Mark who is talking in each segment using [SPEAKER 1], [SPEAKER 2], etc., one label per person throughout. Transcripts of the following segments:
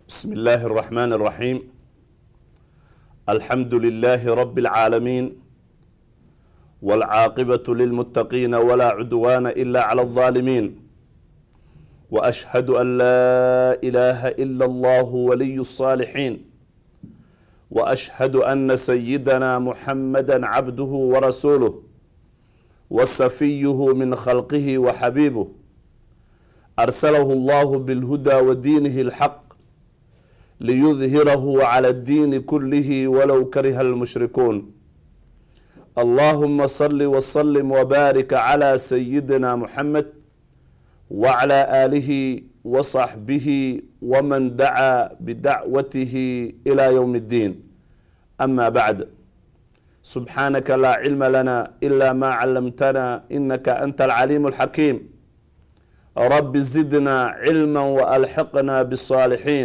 [SPEAKER 1] بسم الله الرحمن الرحيم الحمد لله رب العالمين والعاقبة للمتقين ولا عدوان إلا على الظالمين وأشهد أن لا إله إلا الله ولي الصالحين وأشهد أن سيدنا محمدا عبده ورسوله وصفيه من خلقه وحبيبه أرسله الله بالهدى ودينه الحق ليظهره على الدين كله ولو كره المشركون اللهم صل وسلم وبارك على سيدنا محمد وعلى آله وصحبه ومن دعا بدعوته إلى يوم الدين أما بعد سبحانك لا علم لنا إلا ما علمتنا إنك أنت العليم الحكيم رب زدنا علما وألحقنا بالصالحين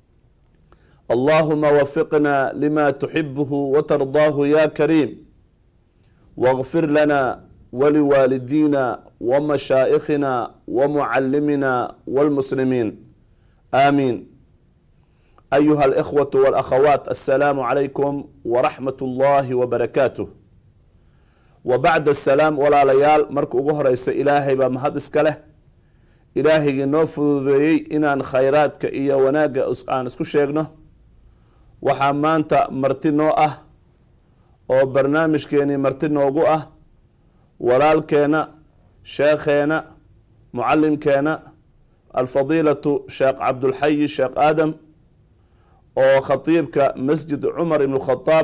[SPEAKER 1] اللهم وفقنا لما تحبه وترضاه يا كريم واغفر لنا ولوالدينا ومشائخنا ومعلمنا والمسلمين آمين أيها الإخوة والأخوات السلام عليكم ورحمة الله وبركاته وبعد السلام ولا ليال مرك أغهريس إلهي بمهد إسكاله إلهي نوفذي إنان خيراتك إيا وناقة آن اسكو شيغنه waxaa maanta marti noo ah oo barnaamijkeenii marti noogu ah walaalkeena sheekheena mucalimkeena alfadiilatu sheekh cabdulxayi sheekh aadam oo khatiibka masjid cumar ibn khadaab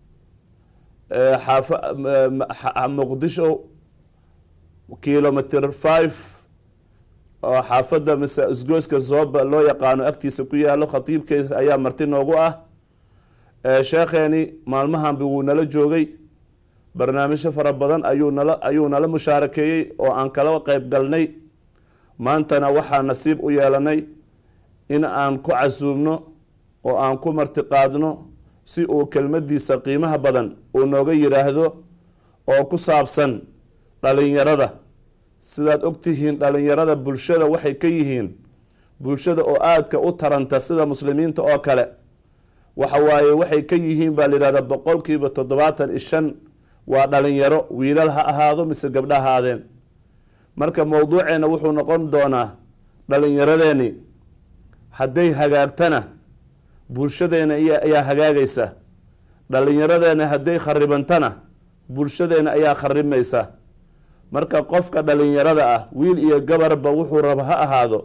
[SPEAKER 1] muqdisho kilometer five oo xaafadda mise isgooska zooba loo yaqaano agtiisa ku yaalo khatiibkeeda ayaa marti noogu ah sheekheeni maalmahanbi wuu nala joogay barnaamijyo fara badan ayuu nala ayuu nala mushaarakeeyey oo aan kala qeyb galnay maantana waxaa nasiib u yeelanay in aan ku casuubno oo aan ku martiqaadno si uu kelmadiisa qiimaha badan uu nooga yiraahdo oo ku saabsan dhalinyarada sidaad ogtihiin dhalinyarada bulshada waxay ka yihiin bulshada oo aadka u taranta sida muslimiinta oo kale waxa waaye waxay ka yihiin baa layidhahdaa boqolkiiba toddobaatan iyo shan waa dhalinyaro wiilal ha ahaado mise gabdha ahaadeen marka mowduuceena wuxuu noqon doonaa dhalinyaradeeni hadday hagaagtana bulshadeena ayaa hagaagaysa dhalinyaradeena hadday kharibantana bulshadeena ayaa kharimaysa marka qofka dhalinyarada ah wiil iyo gabarba wuxuu raba ha ahaado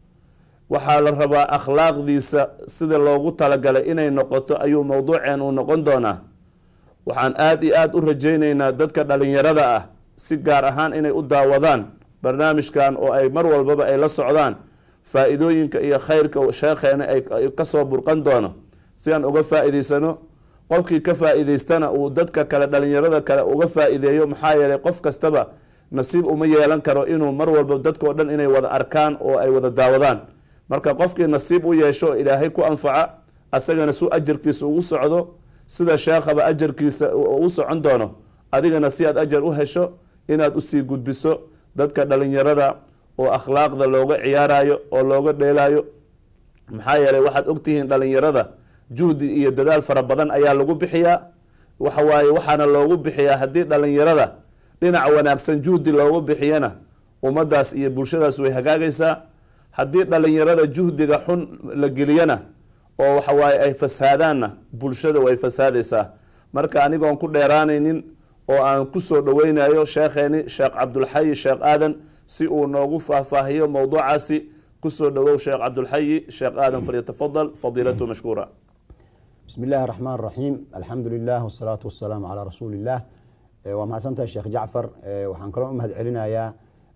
[SPEAKER 1] waxaa la rabaa akhlaaqdiisa sida loogu talagalay inay noqoto ayuu mowduuceen uu noqon doonaa waxaan aada iyo aada u rajayneynaa dadka dhalinyarada ah si gaar ahaan inay u daawadaan barnaamijkan oo ay mar walbaba ay la socdaan faa-iidooyinka iyo khayrka sheekheena ay kasoo burqan doono si aan uga faa-iideysano qofkii ka faa-iideystana uu dadka kale dhalinyarada kale uga faa-iideeyo maxaa yeelay qof kastaba nasiib uma yeelan karo inuu mar walba dadkao dhan inay wada arkaan oo ay wada daawadaan marka qofkii nasiib u yeesho oo ilaahay ku anfaca asagana su ajarkiisa ugu socdo sida sheekhaba ajarkiisa u socon doono adigana si aad ajar u hesho inaad usii gudbiso dadka dhalinyarada oo akhlaaqda looga ciyaarayo oo looga dheelayo maxaa yeelay waxaad ogtihiin dhalinyarada juhdi iyo dadaal fara badan ayaa lagu bixiyaa waxawaaye waxaana loogu bixiyaa haddii dhalinyarada dhinac wanaagsan juhdi loogu bixiyana ummadaas iyo bulshadaas way hagaagaysaa haddii dhalinyarada juhdiga xun la geliyana oo waxawaaye ay fasaadaanna bulshada way fasaadaysaa marka anigoon ku dheeraanaynin oo aan kusoo dhaweynayo sheekheeni sheekh cabdulxayi sheekh aadan si uu noogu faahfaahiyo mowduucaasi kusoo dhawow sheekh cabdulxayi sheekh aadan falyatafadal fadiilatu mashkuura
[SPEAKER 2] bismi illaahi raxmaan raxiim alxamdu lilah wasalaatu wasalaamu calaa rasuuli illah waa mahadsantahay sheekh jacfar waxaan kaloo u mahad celinayaa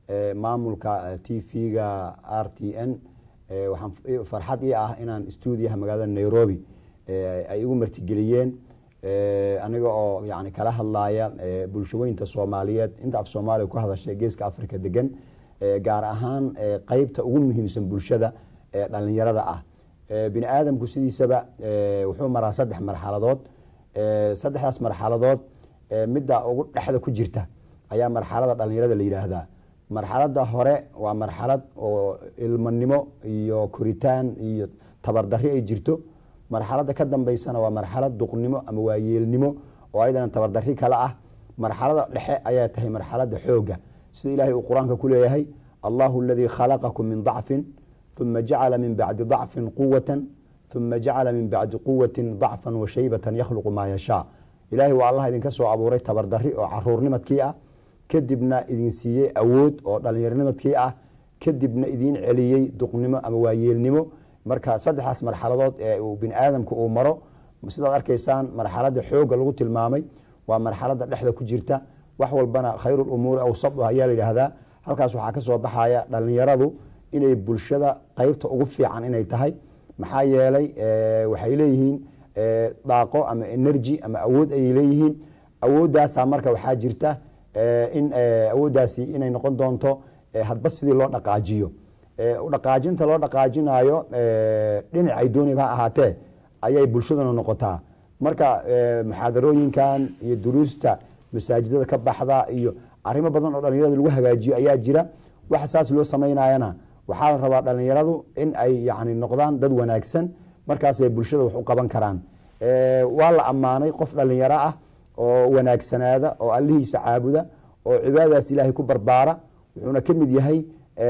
[SPEAKER 2] maamulka t v-ga r t n waxaan farxad ii ah inaan stuudiyaha magaalada nairobi ay igu martigeliyeen aniga oo yani kala hadlaya bulshaweynta soomaaliyeed inta af soomaaliya ku hadashay geeska africa degan gaar ahaan qeybta ugu muhiimsan bulshada ee dhalinyarada ah bini aadamku sidiisaba wuxuu maraa saddex marxaladood saddexdaas marxaladood midda ugu dhexda ku jirta ayaa marxalada dhalinyarada la yidhaahdaa marxalada hore waa marxalad oo ilmanimo iyo koritaan iyo tabardari ay jirto marxaladda ka dambeysana waa marxalad duqnimo ama waayeelnimo oo ayadana tabardari kale ah marxalada dhexe ayaa tahay marxalada xooga sida ilaahay uu qur-aanka ku leeyahay allahu aladii khalaqakum min dacfin uma jacala min bacdi dacfin quwatan uma jacala min bacdi quwatin dacfan wa shaybatan yakhluqu maa yashaa ilaahay waa allah idinka soo abuuray tabardari oo caruurnimadkii ah kadibna idin siiyey awood oo dhallinyarnimadkii ah kadibna idiin celiyey duqnimo ama waayeelnimo marka saddexdaas marxaladood ee uu bini aadamku uu maro sidaad arkaysaan marxalada xooga lagu tilmaamay waa marxalada dhexda ku jirta wax walbana khayrulumuuri awsatuha ayaa la yidhaahdaa halkaas waxaa ka soo baxaya dhallinyaradu inay bulshada qeybta ugu fiican inay tahay maxaa yeelay waxay leeyihiin daaqo ama energy ama awood ayay leeyihiin awooddaasa marka waxaa jirta in awooddaasi inay noqon doonto hadba sidii loo dhaqaajiyo dhaqaajinta loo dhaqaajinayo dhinacay dooniba ha ahaatee ayay bulshaduna noqotaa marka muxaadarooyinkan iyo duruusta masaajidada ka baxda iyo arrimo badan oo dhalinyarada lagu hagaajiyo ayaa jira waxa saas loo samaynayana waxaa la rabaa dhalinyaradu in ay yani noqdaan dad wanaagsan markaasay bulshada wax u qaban karaan waa la ammaanay qof dhalinyaro ah oo wanaagsanaada oo allihiisa caabuda oo cibaadadaas ilaahay ku barbaara wuxuuna ka mid yahay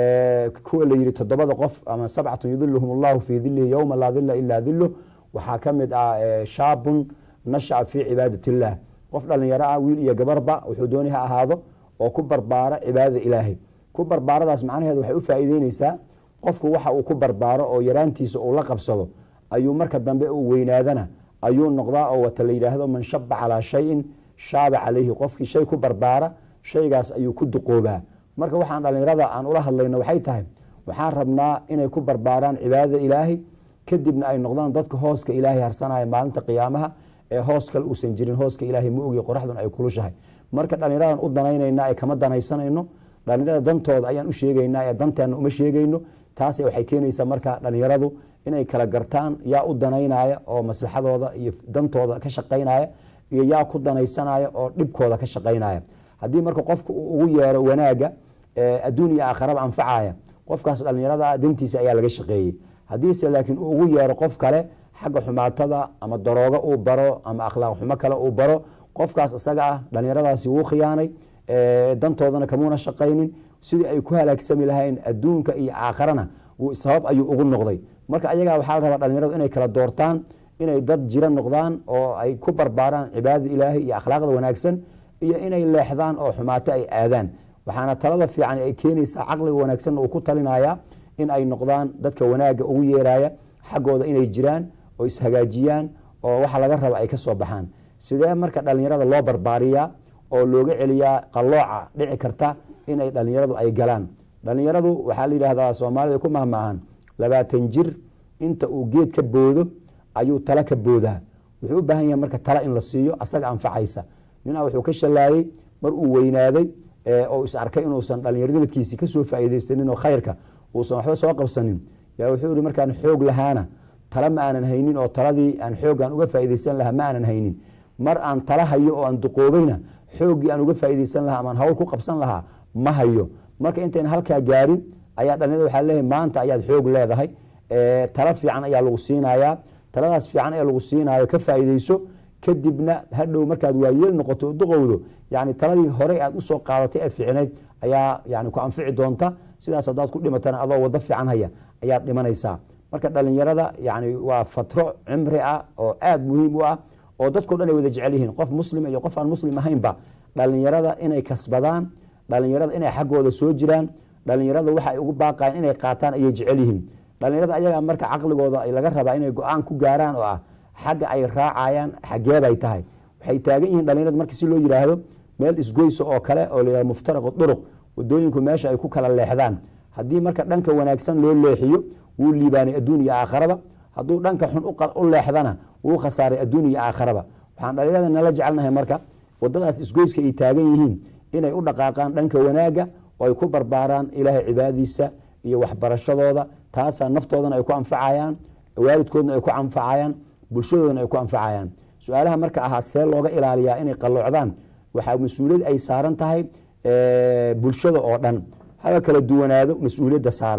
[SPEAKER 2] kuwa la yihi toddobada qof ama sabcatun yudiluhum allahu fii dilihi yowma laa dila ilaa diluh waxaa ka mid ah shaabun nashaca fii cibaadat illah qof dhalinyaro ah wiil iyo gabarba wuxuu dooni ha ahaado oo ku barbaara cibaadada ilaahay ku barbaaradaas macnaheedu waxay u faa'iideyneysaa qofku waxa uu ku barbaaro oo yaraantiisa uu la qabsado ayuu marka dambe uu weynaadana ayuu noqdaa oo wata la yidhaahdo man shaba calaa shayin shaaba calayhi qofkii shay ku barbaara shaygaas ayuu ku duqoobaa marka waxaan dhalinyarada aan ula hadlayno waxay tahay waxaan rabnaa inay ku barbaaraan cibaadada ilaahay kadibna ay noqdaan dadka hooska ilaahay harsanaya maalinta qiyaamaha ee hoos kale uusan jirin hooska ilaahay ma ogi qoraxdun ay kulushahay marka dhalinyaradan u danaynayna ee kama danaysanayno dhalinyarada dantooda ayaan u sheegaynaa ee danteena uma sheegayno taas waxay keenaysaa marka dhalinyaradu inay kala gartaan yaa u danaynaya oo maslaxadooda iyo dantooda ka shaqaynaya iyo yaa ku danaysanaya oo dhibkooda ka shaqaynaya haddii marka qofka uu ugu yeero wanaaga adduun iyo aakharaba anfacaya qofkaas dhalinyarada dantiisa ayaa laga shaqeeyey haddiise laakiin uu ugu yeero qof kale xagga xumaatada ama daroogo uu baro ama akhlaaq xumo kale uu baro qofkaas isaga ah dhalinyaradaasi wuu khiyaanay dantoodana kamuuna shaqaynin sidii ay ku halaagsami lahayn adduunka iyo aakharana sabab ayuu ugu noqday marka ayagaa waxaa la rabaa dhalinyaradu inay kala doortaan inay dad jiro noqdaan oo ay ku barbaaraan cibaadada ilaahay iyo akhlaaqda wanaagsan iyo inay leexdaan oo xumaato ay aadaan waxaana talada fiican ay keenaysaa caqliga wanaagsanna uu ku talinaya in ay noqdaan dadka wanaagga ugu yeeraya xaggooda inay jiraan oo ishagaajiyaan oo waxa laga raba ay ka soo baxaan sidee marka dhalinyarada loo barbaariyaa oo looga celiyaa qallooca dhici karta inay dhalinyaradu ay galaan dhalinyaradu waxaa la yidhahdaa soomaalida ku mahmaahan labaatan jir inta uu geed ka boodo ayuu tala ka boodaa wuxuu u baahan yahay marka tala in la siiyo asaga anfacaysa ninaa wuxuu ka shallaayey mar uu weynaaday oo is arkay inuusan dhalinyaronimidkiisi kasoo faa'iidaysanin oo khayrka uusan waxba soo qabsanin yaa wuxuu yihi markaan xoog lahaana tala ma aanan haynin oo taladii aan xooggaan uga faa'iidaysan lahaa ma aanan haynin mar aan tala hayo oo aan duqoobayna xooggii aan uga faa'iidaysan lahaa amaan hawl ku qabsan lahaa ma hayo marka intayna halkaa gaarin ayaa dhalinyarada waxaa leeyahay maanta ayaad xoog leedahay tala fiican ayaa lagu siinayaa taladaas fiican ee lagu siinaayo ka faa'iidayso kadibna hadhow markaad waayeel noqoto duqowdo yani taladii horey aad usoo qaadatay ee fiicnayd ayaa yani ku anfici doonta sidaas haddaad ku dhimatana adoo wado fiican haya ayaad dhimanaysaa marka dhalinyarada yani waa fatro cimri ah oo aada muhiim u ah oo dadkao dhan ay wada jecel yihiin qof muslim iyo qof aan muslim ahaynba dhalinyarada inay kasbadaan dhalinyarada inay xaggooda soo jiraan dhalinyarada waxa ay ugu baaqayan inay qaataan ayay jecel yihiin dhalinyarada ayagaa marka caqligooda laga rabaa inay go-aan ku gaaraan oo ah xagga ay raacayaan xageebay tahay waxay taagan yihiin dhalinyarada marka si loo yidhaahdo meel isgoysa oo kale oo la yihahdo muftaraqu duruq wadooyinku meesha ay ku kala leexdaan haddii marka dhanka wanaagsan loo leexiyo wuu liibaanay adduun iyo aakharaba hadduu dhanka xun u leexdana wuu khasaaray adduun iyo aakharaba waxaan dhalinyarada nala jecelnahay marka wadadaas isgoyska ay taagan yihiin inay u dhaqaaqaan dhanka wanaagga oo ay ku barbaaraan ilaahay cibaadadiisa iyo waxbarashadooda taasaa naftoodana ay ku anfacayaan waalidkoodna ay ku anfacayaan bulshadoodana ay ku anfacayaan su-aalaha marka ahaa see looga ilaaliyaa inay qalloocdaan waxaa mas-uuliyad ay saaran tahay bulshada oo dhan haba kala duwanaado mas-uuliyadda saaran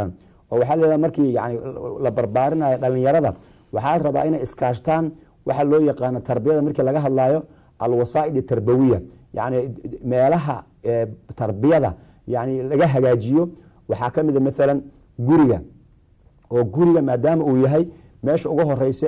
[SPEAKER 2] oo waxaa leedaha markii yani la barbaarinayo dhalinyarada waxaa rabaa inay iskaashtaan waxa loo yaqaano tarbiyada markii laga hadlayo alwasaa'id tarbawiya yani meelaha tarbiyada yani laga hagaajiyo waxaa ka mida maalan guriga oo guriga maadaama uu yahay meesha ugu horeysa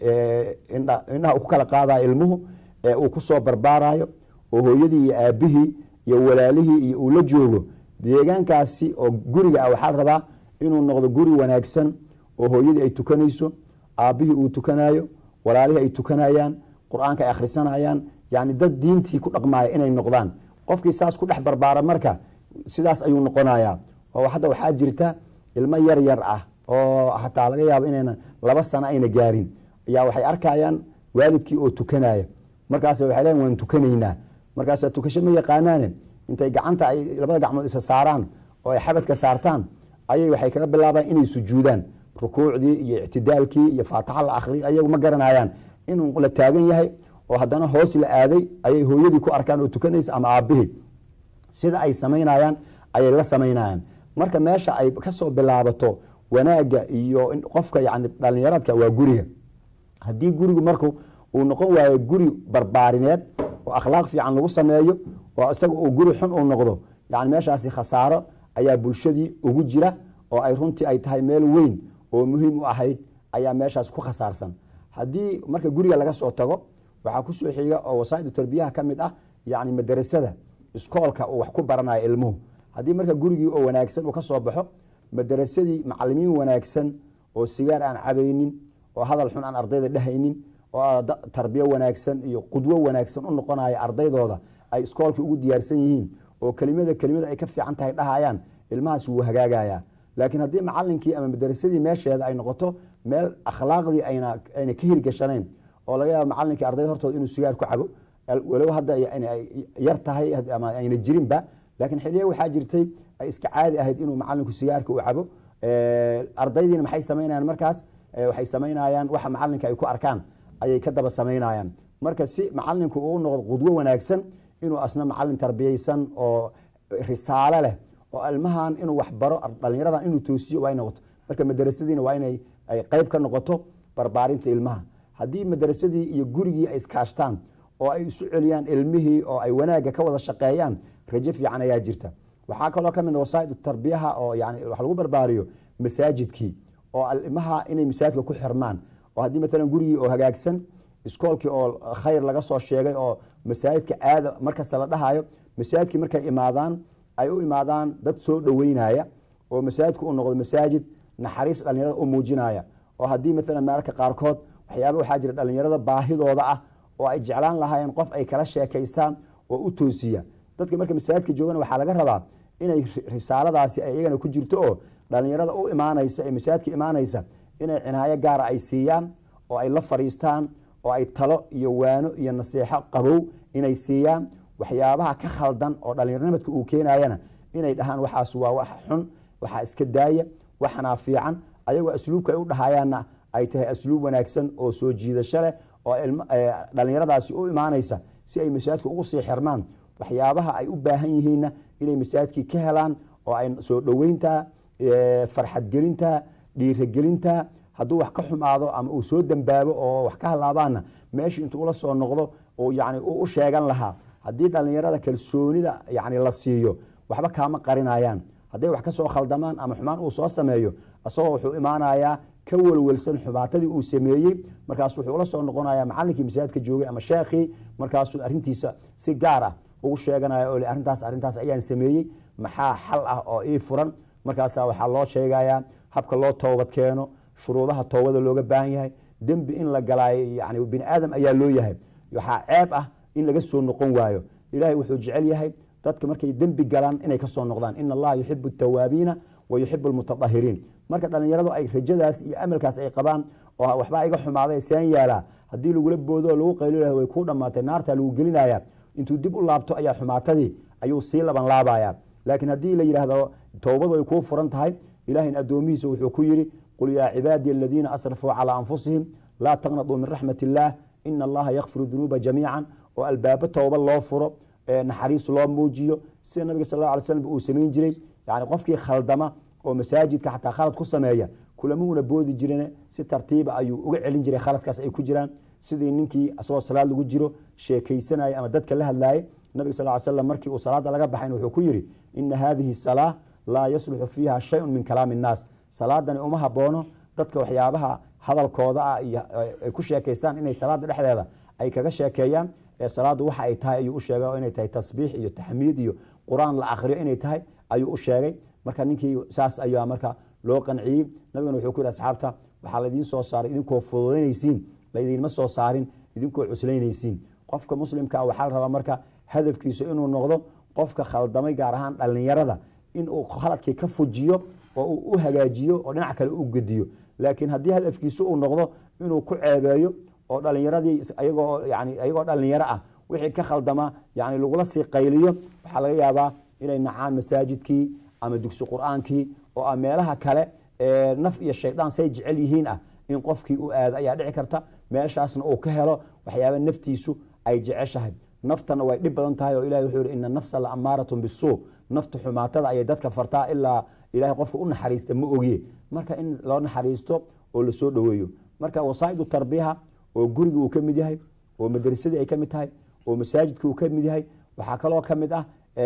[SPEAKER 2] ee indhaha uu ku kala qaadayo ilmuhu ee uu kusoo barbaarayo oo hooyadii iyo aabihii iyo walaalihii iyo uu la joogo deegaankaasi oo guriga ah waxaa rabaa inuu noqdo guri wanaagsan oo hooyadii ay tukanayso aabihii uu tukanayo walaalihii ay tukanayaan qur-aanka ay akhrisanayaan yani dad diintii ku dhaqmaya inay noqdaan qofkii saas ku dhex barbaara marka sidaas ayuu noqonayaa oo hadda waxaa jirta ilmo yar yar ah oo hataa laga yaabo inayna laba sano ayna gaarin ayaa waxay arkayaan waalidkii oo tukanaya markaas waxay leeyiin waan tukanaynaa markaas tukasho ma yaqaanaane intay gacanta ay labada gacmood isa saaraan oo ay xabadka saartaan ayay waxay kaga bilaabaan inay sujuudaan rukuucdii iyo ictidaalkii iyo faataxa la akhriy ayagu ma garanayaan inuu la taagan yahay oo haddana hoos la aaday ayay hooyadii ku arkaan oo tukanaysa ama aabihii sida ay samaynayaan ayay la samaynayaan marka meesha ay kasoo bilaabato wanaagga iyo qofka yani dhalinyaradka waa guriga haddii gurigu marku uu noqon waayo guri barbaarineed oo akhlaaq fiican lagu sameeyo oo isaga uu guri xun uu noqdo yani meeshaasi khasaaro ayaa bulshadii ugu jira oo ay runtii ay tahay meel weyn oo muhiim u ahayd ayaa meeshaas ku khasaarsan haddii marka guriga laga soo tago waxaa kusoo xiga oo wasaa'idu tarbiyaha ka mid ah yani madarasada iskoolka uu wax ku baranayo ilmuhu haddii marka gurigii oo wanaagsan uu ka soo baxo madarasadii macalimiin wanaagsan oo sigaar aan cabaynin oo hadal xun aan ardayda dhehaynin oo tarbiyo wanaagsan iyo qudwo wanaagsan u noqonaya ardaydooda ay iskoolkii ugu diyaarsan yihiin oo kelimada kelimada ay ka fiican tahay dhahayaan ilmahaas wuu hagaagaya laakiin haddii macalinkii ama madarasadii meesheeda ay noqoto meel akhlaaqdii ayna ayna ka hirgashanayn oo laga yaabo macalinkii ardayda hortooda inuu sigaar ku cabo walow hadda yar tahay ama ayna jirinba laakiin xiliya waxaa jirtay ay iska caadi ahayd inuu macalinku sigaarka u cabo ardaydiina maxay samaynayaan markaas waxay samaynayaan waxa macalinka ay ku arkaan ayay ka daba samaynayaan marka si macalinku uu noqdo qudwo wanaagsan inuu asna macalin tarbiyeysan oo risaalo leh oo ilmahan inuu wax baro dhalinyaradan inuu toosiyo waa noqoto marka madarasadiina waa inay ay qeyb ka noqoto barbaarinta ilmaha haddii madarasadii iyo gurigii ay iskaashtaan oo ay isu celiyaan ilmihii oo ay wanaagga ka wada shaqeeyaan rajo fiican ayaa jirta waxaa kaloo ka mid wasaaid tarbiyaha oo yani wax lagu barbaariyo masaajidkii oo ilmaha inay masaajidka ku xirmaan oo haddii maalan gurigii oo hagaagsan iskoolkii oo khayr laga soo sheegay oo masaajidka aada markasta la dhahayo masaajidkii markay imaadaan ay u imaadaan dad soo dhoweynaya oo masaajidku uu noqdo masaajid naxariis dhalinyarada u muujinaya oo haddii maalan mararka qaarkood waxyaaba waxaa jira dhalinyarada baahidooda ah oo ay jeclaan lahaayeen qof ay kala sheekaystaan oo u toosiya dadka marka masaajidka joogana waxaa laga rabaa inay risaaladaasi ay iyagana ku jirto oo dhalinyarada u imaanaysa ee masaajidka imaanaysa inay cinaayo gaara ay siiyaan oo ay la fadhiistaan oo ay talo iyo waano iyo naseexo qabow inay siiyaan waxyaabaha ka khaldan oo dhalinyarnimadka uu keenayana inay dhahaan waxaas waa wax xun waxaa iska daaya waxanaa fiican ayagoo asluubka ay u dhahayaanna ay tahay asluub wanaagsan oo soo jiidasho leh oo dhalinyaradaasi u imaanaysa si ay masaajidka ugu sii xirmaan waxyaabaha ay u baahan yihiinna inay masaajidkii ka helaan oo ay soo dhoweynta farxadgelinta dhiiragelinta hadduu wax ka xumaado ama uu soo dambaabo oo wax ka halaabaana meeshii intuu ula soo noqdo yani u sheegan lahaa haddii dhalinyarada kalsoonida yani la siiyo waxba kaama qarinayaan hadday wax kasoo khaldamaan ama xumaan uu soo sameeyo isagoo wuxuu imaanayaa ka welwelsan xumaatadii uu sameeyey markaas wuxuu ula soo noqonaya macalinkii masaajidka joogay ama sheekhii markaasuu arintiisa si gaar ah ugu sheeganaya oo arrintaas arrintaas ayaan sameeyey maxaa xal ah oo ii furan markaasa waxaa loo sheegayaa habka loo toobad keeno shuruudaha toobada looga baahan yahay dembi in la galaayo yani bini aadam ayaa loo yahay waxaa ceeb ah in laga soo noqon waayo ilahay wuxuu jecel yahay dadka markay dembi galaan inay kasoo noqdaan ina allaha yuxibu tawaabiina wa yuxibu lmutadahiriin marka dhalinyaradu ay rajadaas iyo amalkaas ay qabaan oo waxbaa iga xumaaday seen yaalaa haddii lagula boodo oo lagu qaylo way kuu dhammaatay naarta lagu gelinaya intuu dib u laabto ayaa xumaatadii ayuu sii laban laabaya laakiin haddii la yidhaahdo towbadu ay kuu furan tahay ilahin addoomihiisa wuxuu ku yidhi qul yaa cibaadiya aladiina asrafuu calaa anfusihim laa taqnaduu min raxmat illaah ina allaha yakfiru dunuuba jamiican oo albaabo towba loo furo naxariis loo muujiyo sida nabiga sal la alay slam uu samayn jiray yani qofkii khaldama oo masaajidka xataa khalad ku sameeya kulamuuna boodi jirin si tartiiba ayuu uga celin jiray khaladkaas ay ku jiraan sidii ninkii asagoo salaad lagu jiro sheekaysanaya ama dadka la hadlaayay nabiga sal ly slam markii uu salaada laga baxayn wuxuu ku yidhi ina hadihi salaa laa yasluxu fiiha shayun min kalaami innaas salaadani uma haboono dadka waxyaabaha hadalkooda ah iyo ay ku sheekaystaan inay salaada dhexdeeda ay kaga sheekeeyaan ee salaadu waxa ay tahay ayuu u sheegay oo inay tahay tasbiix iyo taxmiid iyo qur-aan la akriyo inay tahay ayuu u sheegay marka ninkii saas ayaa marka loo qanciyey nabigana wuxuu ku yidhi asxaabta waxaa laydiin soo saaray idinkoo fududaynaysiin laydinma soo saarin idinkoo cuslaynaysiin qofka muslimkaa waxaa la rabaa marka hadafkiisu inuu noqdo qofka khaldamay gaar ahaan dhallinyarada inuu khaladkii ka fujiyo oo uu u hagaajiyo oo dhinac kale u gediyo laakiin haddii hadafkiisu uu noqdo inuu ku ceebeeyo oo dhalinyaradii ayagoo yani ayagoo dhalinyaro ah wixii ka khaldama yani lagula sii qayliyo waxaa laga yaabaa inay nacaan masaajidkii ama dugsi qur-aankii oo ah meelaha kale ee naf iyo shaydaan say jecel yihiin ah in qofkii u aado ayaa dhici karta meeshaasna uu ka helo waxyaaba naftiisu ay jeceshahay naftana way dhib badan tahay oo ilahi wuxuu yihi ina nafsa la amaaratun bisuu nafta xumaatada ayay dadka fartaa ilaa ilahay qofka u naxariista ma ogiye marka in loo naxariisto oo lasoo dhoweeyo marka wasaa'idu tarbiyaha oo guriga uu ka mid yahay oo madrasadii ay ka mid tahay oo masaajidka uu ka mid yahay waxaa kaloo ka mid ah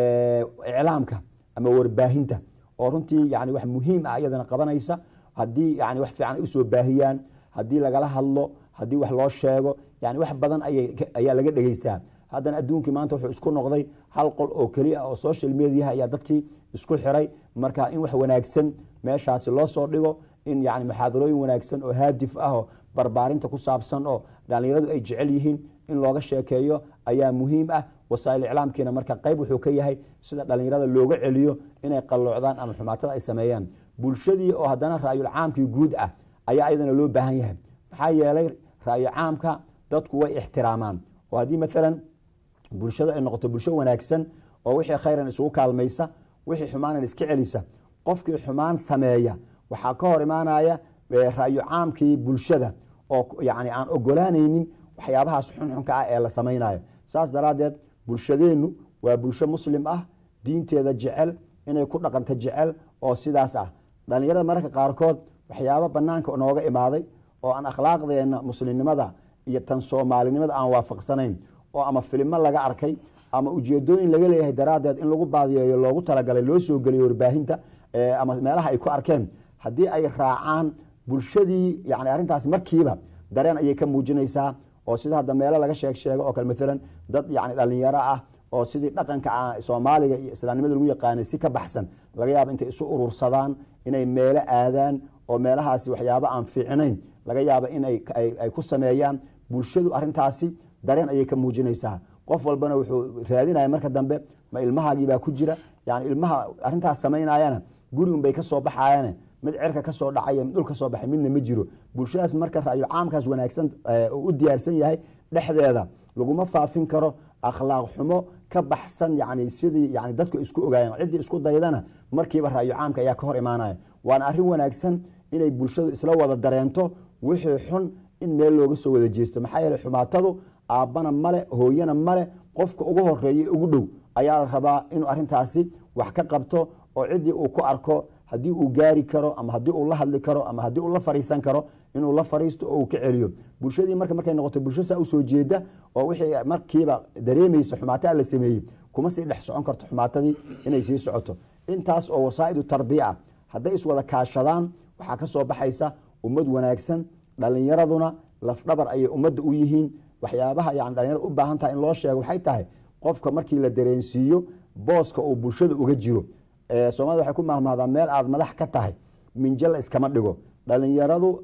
[SPEAKER 2] iclaamka ama warbaahinta oo runtii yani wax muhiim ah iyadana qabanaysa haddii yani wax fiican ay usoo baahiyaan haddii lagala hadlo haddii wax loo sheego yani wax badan ayaa laga dhegeystaa haddana adduunkii maanta wuxuu isku noqday hal qol oo keliya oo social mediaha ayaa dadkii isku xiray marka in wax wanaagsan meeshaasi loo soo dhigo in yani maxaadarooyin wanaagsan oo haadif ah oo barbaarinta ku saabsan oo dhalinyaradu ay jecel yihiin in looga sheekeeyo ayaa muhiim ah wasaa'il iclaamkiina marka qayb wuxuu ka yahay sida dhalinyarada looga celiyo inay qalloocdaan ama xumaatada ay sameeyaan bulshadii oo haddana ra'yul caamkii guud ah ayaa ayadana loo baahan yahay maxaa yeelay ra'yu caamka dadku way ixtiraamaan oo haddii maalan bulshada ay noqoto bulsho wanaagsan oo wixii khayran isugu kaalmaysa wixii xumaanan iska celisa qofkii xumaan sameeya waxaa ka hor imaanaya ra'yu caamkii bulshada oo yani aan ogolaanaynin waxyaabahaas xunxunka ah ee la samaynayo saas daraaddeed bulshadeennu waa bulsho muslim ah diinteeda jecel inay ku dhaqanto jecel oo sidaas ah dhalinyarada mararka qaarkood waxyaabo banaanka nooga imaaday oo aan akhlaaqdeena muslimnimada iyo tan soomaalinimada aan waafaqsanayn oo ama filimo laga arkay ama ujeedooyin laga leeyahay daraaddeed in lagu baadiyeeyo loogu talagalay loo soo geliyo warbaahinta ama meelaha ay ku arkeen haddii ay raacaan bulshadii yani arrintaas markiiba dareen ayay ka muujinaysaa oo sida hadda meelo laga sheeg sheego oo kale maalan dad yani dhalinyaro ah oo sidii dhaqanka soomaaliga iyo islaamnimada lagu yaqaanay si ka baxsan laga yaabo intay isu urursadaan inay meelo aadaan oo meelahaasi waxyaabo aan fiicnayn laga yaabo in ay ku sameeyaan bulshadu arintaasi dareen ayay ka muujinaysaa qof walbana wuxuu raadinaya marka dambe ma ilmahaagiibaa ku jira yani ilmaha arintaas samaynayana guri unbay kasoo baxayane mid cerka kasoo dhacay mid dhul kasoo baxay midna ma jiro bulshadaas marka ra'yul caamkaas wanaagsan u diyaarsan yahay dhexdeeda laguma faafin karo akhlaaq xumo ka baxsan yani sidii yani dadku isku ogaayeen ciddii isku daydana markiiba ra'yu caamka ayaa ka hor imaanaya waana arrin wanaagsan inay bulshadu isla wada dareento wixii xun in meel looga soo wada jeesto maxaa yeele xumaatadu aabbana male hooyana male qofka ugu horeeya ugu dhow ayaa la rabaa inuu arrintaasi wax ka qabto oo ciddii uu ku arko haddii uu gaari karo ama haddii uu la hadli karo ama haddii uu la fariisan karo inuu la fariisto oo uu ka celiyo bulshadii marka markay noqoto bulsho saa usoo jeeda oo wixii markiiba dareemaysa xumaataa la sameeyey kuma sii dhex socon karto xumaatadii inay sii socoto intaas oo wasaa'idu tarbiya ah hadday iswada kaashadaan waxaa ka soo baxaysa ummad wanaagsan dhalinyaraduna lafdhabar ayay ummadda u yihiin waxyaabaha yani dhalinyarada u baahan tahay in loo sheego waxay tahay qofka markii la dareensiiyo booska uu bulshada uga jiro soomaalida waxay ku mahmahdaa meel aad madax ka tahay minjala iskama dhigo dhalinyaradu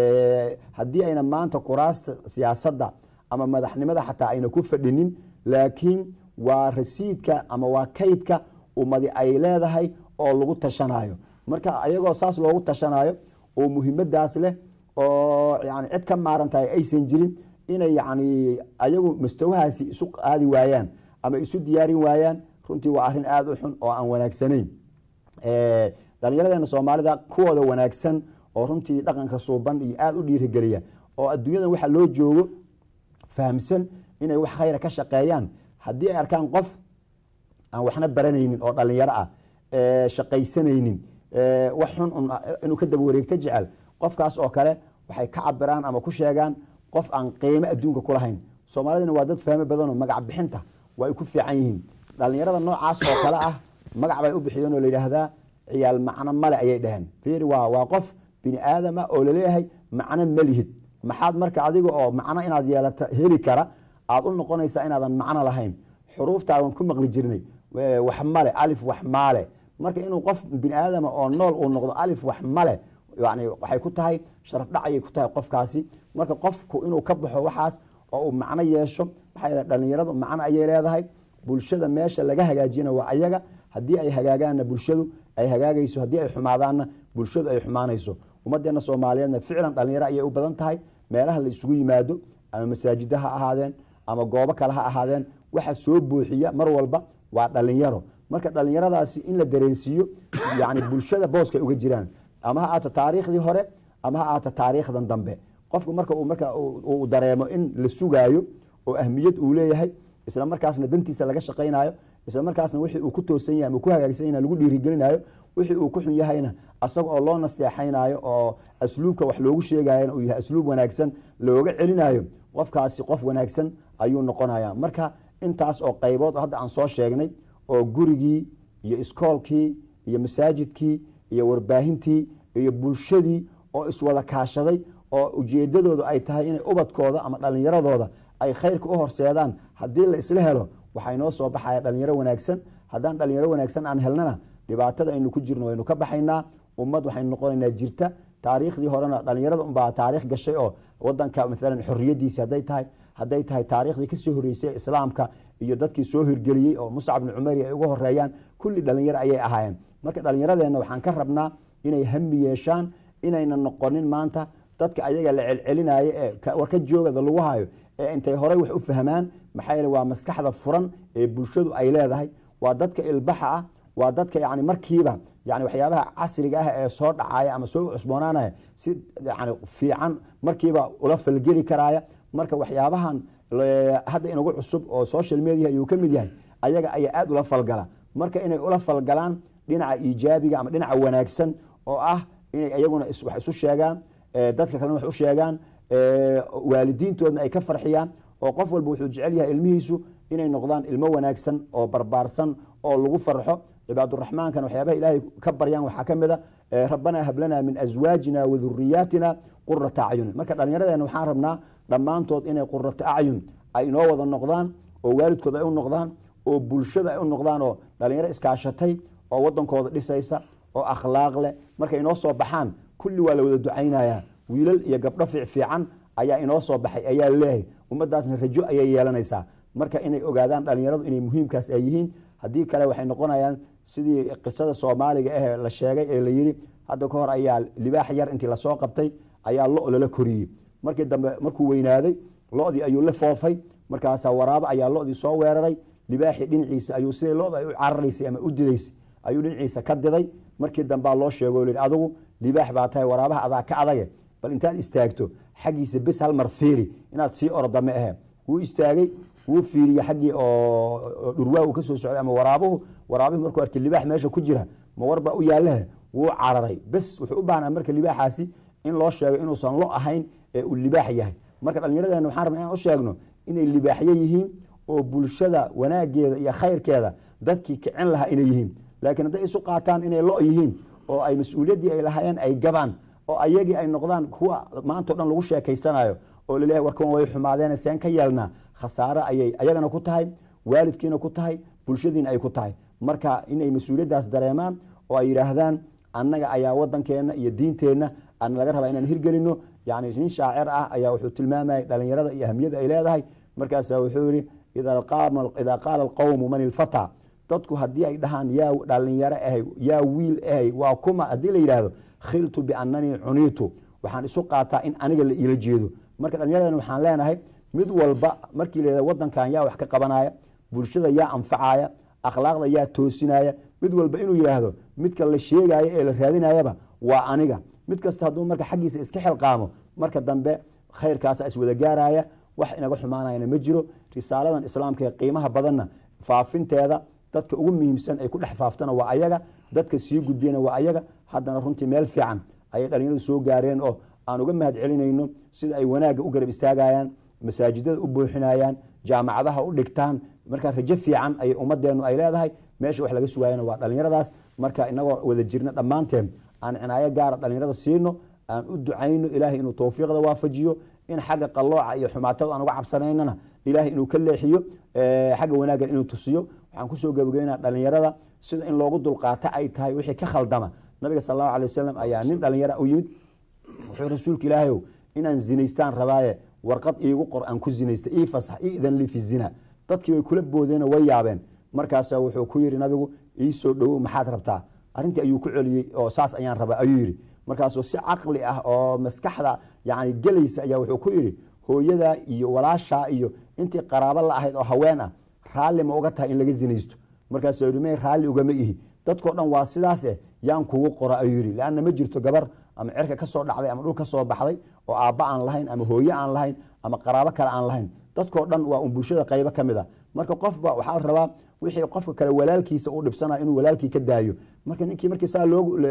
[SPEAKER 2] haddii ayna maanta kuraasta siyaasadda ama madaxnimada xataa ayna ku fadhinin laakiin waa rasiidka ama waa kaydka ummadi ay leedahay oo lagu tashanayo marka ayagoo saas loogu tashanayo oo muhiimadaas leh oo yani cid ka maarantahay aysan jirin inay yani ayagu mastawahaasi isu qaadi waayaan ama isu diyaarin waayaan runtii waa arrin aada u xun oo aan wanaagsanayn dhalinyaradeenna soomaalida kuwooda wanaagsan oo runtii dhaqanka suuban iyo aada u dhiirigeliya oo adduunyadan waxa loo joogo fahamsan inay wax khayra ka shaqeeyaan haddii ay arkaan qof aan waxna baranaynin oo dhalinyaro ah shaqaysanaynin wax xun inuu ka daba wareegto jecel qofkaas oo kale waxay ka cabiraan ama ku sheegaan qof aan qiimo adduunka kulahayn soomaalidina waa dad fahmo badanoo magac bixinta waa ay ku fiican yihiin dhallinyarada noocaas oo kale ah magac bay u bixiyeen oo la yidhaahdaa ciyaal macno male ayay dhaheen fiiri waa waa qof bini aadama oo laleeyahay macno ma lihid maxaad marka adiga oo macno inaad yeelata heli kara aad u noqonaysaa inaadan macno lahayn xuruuftaadan ku maqli jirnay wax male alif wax maale marka inuu qof bini aadama oo nool uu noqdo alif wax male yani waxay ku tahay sharaf dhac ayay ku tahay qofkaasi marka qofku inuu ka baxo waxaas oo uu macno yeesho maxaa yeele dhallinyaradu macno ayay leedahay bulshada meesha laga hagaajina waa ayaga haddii ay hagaagaanna bulshadu ay hagaagayso haddii ay xumaadaanna bulshadu ay xumaanayso ummadeena soomaaliyeedna ficlan dhallinyaro ayay u badan tahay meelaha la isugu yimaado ama masaajida ha ahaadeen ama goobo kale ha ahaadeen waxa soo buuxiya mar walba waa dhallinyaro marka dhallinyaradaasi in la dareensiiyo yani bulshada booskay uga jiraan ama ha aato taariikhdii hore ama ha aato taariikhdan dambe qofku marka uu marka uu dareemo in la sugaayo oo ahmiyad uu leeyahay isla markaasna dantiisa laga shaqaynayo isla markaasna wixii uu ku toosan yahay ama ku hagaagsan yahay lagu dhiirigelinayo wixii uu ku xun yahayna asaga oo loo nasteexaynayo oo asluubka wax loogu sheegayana uu yahay asluub wanaagsan looga celinayo qofkaasi qof wanaagsan ayuu noqonaya marka intaas oo qaybood hadda aan soo sheegnay oo gurigii iyo iskoolkii iyo masaajidkii iyo warbaahintii iyo bulshadii oo iswada kaashaday oo ujeedadoodu ay tahay inay ubadkooda ama dhallinyaradooda ay khayrka u horseedaan haddii la isla helo waxaa inoo soo baxaya dhalinyaro wanaagsan haddaan dhalinyaro wanaagsan aan helnana dhibaatada aynu ku jirno waynu ka baxaynaa ummad waxaynu noqonaynaa jirta taariikhdii horena dhalinyarada unbaa taariikh gashay oo wadanka maalan xorriyadiisi hadday tahay hadday tahay taariikhdii kasoo horeysay islaamka iyo dadkii soo hirgeliyey oo muscab bni cumeri ay uga horeeyaan kulli dhalinyaro ayay ahaayeen marka dhalinyaradeenna waxaan ka rabnaa inay hami yeeshaan inayna noqonin maanta dadka ayaga la celcelinayo ee war ka joogada lagu hayo ee intay horey wax u fahmaan maxaa yeele waa maskaxda furan ee bulshadu ay leedahay waa dadka ilbaxa ah waa dadka yani markiiba yani waxyaabaha casriga ah ee soo dhacaya ama soo cusboonaanaya si yani fiican markiiba ula falgeli karaya marka waxyaabahan hadda inagu cusub oo social media ayuu ka mid yahay ayaga ayaa aada ula falgala marka inay ula falgalaan dhinaca iijaabiga ama dhinaca wanaagsan oo ah inay iyaguna wax isu sheegaan dadka kalena wax u sheegaan waalidiintoodna ay ka farxiyaan oo qof walba wuxuu jecel yahay ilmihiisu inay noqdaan ilmo wanaagsan oo barbaarsan oo lagu farxo cibaaduraxmaankana waxyaabaha ilaahay ka baryaan waxaa ka mid a rabbanaa hablana min aswaajina wa duriyaatina qurata acyunin marka dhallinyaradeena waxaan rabnaa dhammaantood inay qurata acyun ay inoo wada noqdaan oo waalidkooda ay u noqdaan oo bulshada ay u noqdaan oo dhalinyaro iskaashatay oo wadankooda dhisaysa oo akhlaaq leh markay inoo soo baxaan kulli waa la wada ducaynaya wiilal iyo gabdho fiicfiican ayaa inoo soo baxay ayaa laleeyahay ummadaasna rajo ayay yeelanaysaa marka inay ogaadaan dhalinyaradu inay muhiimkaas ay yihiin haddii kale waxay noqonayaan sidii qisada soomaaliga ahee la sheegay ee la yiri hadda ka hor ayaa libaax yar intii lasoo qabtay ayaa lo lala koriyey markii dambe markuu weynaaday lodii ayuu la foofay markaasaa waraabo ayaa lodii soo weeraray libaaxii dhinaciisa ayuu siday loda ay u cararaysay ama u didaysay ayuu dhinaciisa ka diday markii dambaa loo sheego li adigu libaax baa tahay waraabaha adaa ka adage bal intaad istaagto xaggiisa bes hal mar fiiri inaad sii orda ma ahe wuu istaagay wuu fiiriye xaggii oo dhurwaa uu kasoo socday ama waraabuhu waraabihi markuu arkay libaax meesha ku jira ma warbaa u yaalahe wuu cararay bes wuxuu u baahnaa marka libaaxaasi in loo sheego inuusan lo ahayn ee uu libaax yahay marka dhallinyaradeenna waxaan rabna inaan u sheegno inay libaaxyo yihiin oo bulshada wanaageeda iyo khayrkeeda dadkii kicin lahaa inay yihiin laakiin hadday isu qaataan inay lo yihiin oo ay mas-uuliyaddii ay lahaayeen ay gabaan oo ayagii ay noqdaan kuwa maantao dhan lagu sheekaysanayo oo laleeyahay warkan way xumaadeen seen ka yeelnaa khasaare ayay ayagana ku tahay waalidkiina ku tahay bulshadiina ay ku tahay marka inay mas-uuliyaddaas dareemaan oo ay yidhaahdaan annaga ayaa wadankeenna iyo diinteenna ana laga rabaa inaan hirgelino yani nin shaacir ah ayaa wuxuu tilmaamayay dhalinyarada iyo ahamiyada ay leedahay markaasa wuxuu yihi idaa qaala alqowmu man ilfata dadku haddii ay dhahaan yaa dhalinyaro ahay yaa wiil ahay waa kuma haddii la yidhaahdo khiltu biannanii cuniitu waxaan isu qaataa in aniga la iila jeedo marka dhallinyaradan waxaan leenahay mid walba markii la wadankan yaa wax ka qabanaya bulshada yaa anfacaya akhlaaqda yaa toosinaya mid walba inuu yidhaahdo midka la sheegayo ee la raadinayaba waa aniga mid kasta hadduu marka xaggiisa iska xilqaamo marka dambe khayrkaasa iswada gaaraya wax inaga xumaanayana ma jiro risaaladan islaamka ee qiimaha badanna faafinteeda dadka ugu muhiimsan ay ku dhex faaftana waa ayaga dadka sii gudbiyana waa ayaga haddana runtii meel fiican ayay dhalinyaradu soo gaareen oo aan uga mahad celinayno sida ay wanaagga u garab istaagayaan masaajidada u buuxinayaan jaamacadaha u dhigtaan marka rajo fiican ayay ummadeenu ay leedahay meesha wax laga sugaayana waa dhalinyaradaas marka inagoo wada jirna dhammaanteen aan cinaayo gaara dhalinyarada siino aan u ducayno ilaahay inuu towfiiqda waafajiyo in xagga qalooca iyo xumaatada aan uga cabsanaynana ilaahay inuu ka leexiyo xagga wanaaggan inuu tusiyo waxaan kusoo gabagabeynaa dhalinyarada sida in loogu dulqaato ay tahay wixii ka khaldama nabiga sal allahu alay wasalam ayaa nin dhalinyara u yimid wuxuu rasuulka ilaahayow inaan zinaystaan rabaaye warqad iigu qor aan ku zinaysta ii fasax ii idan li fi zina dadkii way kula boodeen way yaabeen markaasa wuxuu ku yidhi nabigu ii soo dhowow maxaad rabtaa arrintii ayuu ku celiyey oo saas ayaan rabaa ayuu yidhi markaasuu si caqli ah oo maskaxda yani gelaysa ayaa wuxuu ku yidhi hooyadaa iyo walaashaa iyo intii qaraabo la ahayd oo haween ah raalli ma uga tahay in laga zinaysto markaasuu yidhi me raalli ugama ihi dadkao dhan waa sidaase yaan kugu qora ayuu yidhi leanna ma jirto gabar ama cerka ka soo dhacday ama dhul ka soo baxday oo aabba aan lahayn ama hooye aan lahayn ama qaraabo kale aan lahayn dadkao dhan waa un bulshada qaybo ka mid a marka qofba waxaa la rabaa wixii qofka kale walaalkiisa u dhibsanayo inuu walaalkii ka daayo marka ninkii markii saa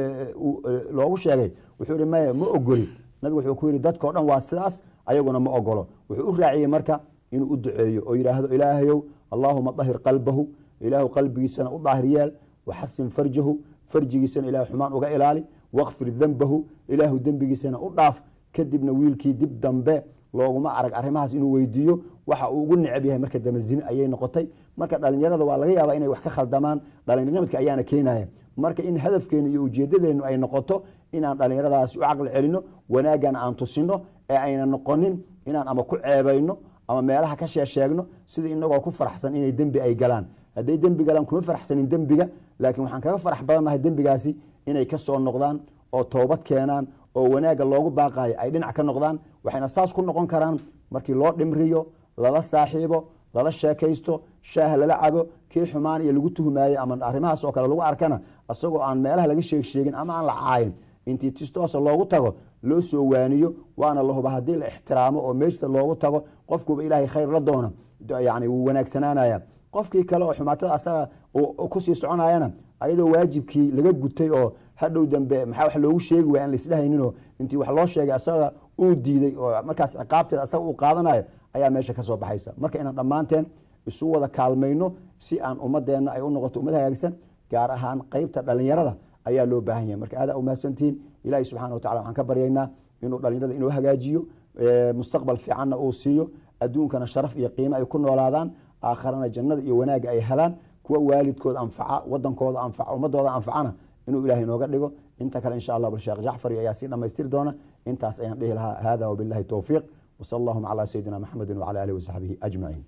[SPEAKER 2] loogu sheegay wuxuu yihi maya ma ogoli nabigu wuxuu ku yidhi dadkao dhan waa sidaas ayaguna ma ogolo wuxuu u raaciyey marka inuu u duceeyo oo yidhaahdo ilaahayow allaahuma dahir qalbahu ilaahu qalbigiisana u daahir yeel waxasin farjahu farjigiisana ilah xumaan uga ilaali wakfir dembahu ilaahu dembigiisana u dhaaf kadibna wiilkii dib dambe looguma arag arrimahaas inuu weydiiyo waxa uu ugu necab yahay marka dambe zine ayay noqotay marka dhalinyarada waa laga yaabaa inay wax ka khaldamaan dhalinyamadka ayaana keenaya marka in hadafkeenu iyo ujeedadeenu ay noqoto inaan dhalinyaradaasi u caqli celino wanaagana aan tusino ee ayna noqonin inaan ama ku ceebayno ama meelaha ka sheesheegno sida inagoo ku faraxsan inay dembi ay galaan hadday dembi galaan kuma faraxsanin dembiga laakiin waxaan kaga farax badannahay dembigaasi inay ka soo noqdaan oo toobad keenaan oo wanaagga loogu baaqayo ay dhinac ka noqdaan waxayna saas ku noqon karaan markii loo dhimriyo lala saaxiibo lala sheekaysto shaaha lala cabo kii xumaan iyo lagu tuhmaaye ama arrimahaas oo kale lagu arkana isagoo aan meelaha laga sheeg sheegin ama aan la caayin intii tistoosa loogu tago loo soo waaniyo waana la huba haddii la ixtiraamo oo meeshisa loogu tago qofkuba ilaahay khayr la doona yani wuu wanaagsanaanaya qofkii kale oo xumaatada asaga kusii soconayana ayadoo waajibkii laga gutay oo hadhow dambe maxaa wax loogu sheegi waaya aan laisdhehayninoo intii wax loo sheegay asaga uu diiday oo markaas ciqaabteeda asaga uu qaadanayo ayaa meesha ka soo baxaysa marka inaan dhammaanteen isu wada kaalmayno si aan ummadeenna ay u noqoto ummad hagaagsan gaar ahaan qeybta dhalinyarada ayaa loo baahan yahay marka aada umahadsantihiin ilahi subxana wa tacala waxaan ka baryaynaa inuu dhalinyarada inoo hagaajiyo mustaqbal fiicanna uu siiyo adduunkana sharaf iyo qiimo ay ku noolaadaan aakharana jannada iyo wanaagga ay helaan kuwa waalidkooda anfaca wadankooda anfaca ummadooda anfacana inuu ilahay inooga dhigo inta kale insha allah bal sheekh jacfari ayaa sii dhammaystiri doona intaas ayaan dhihi lahaa hada wabillahi towfiiq wsal allahuma calaa sayidina maxamedi wcala alihi wasaxbihi ajmaciin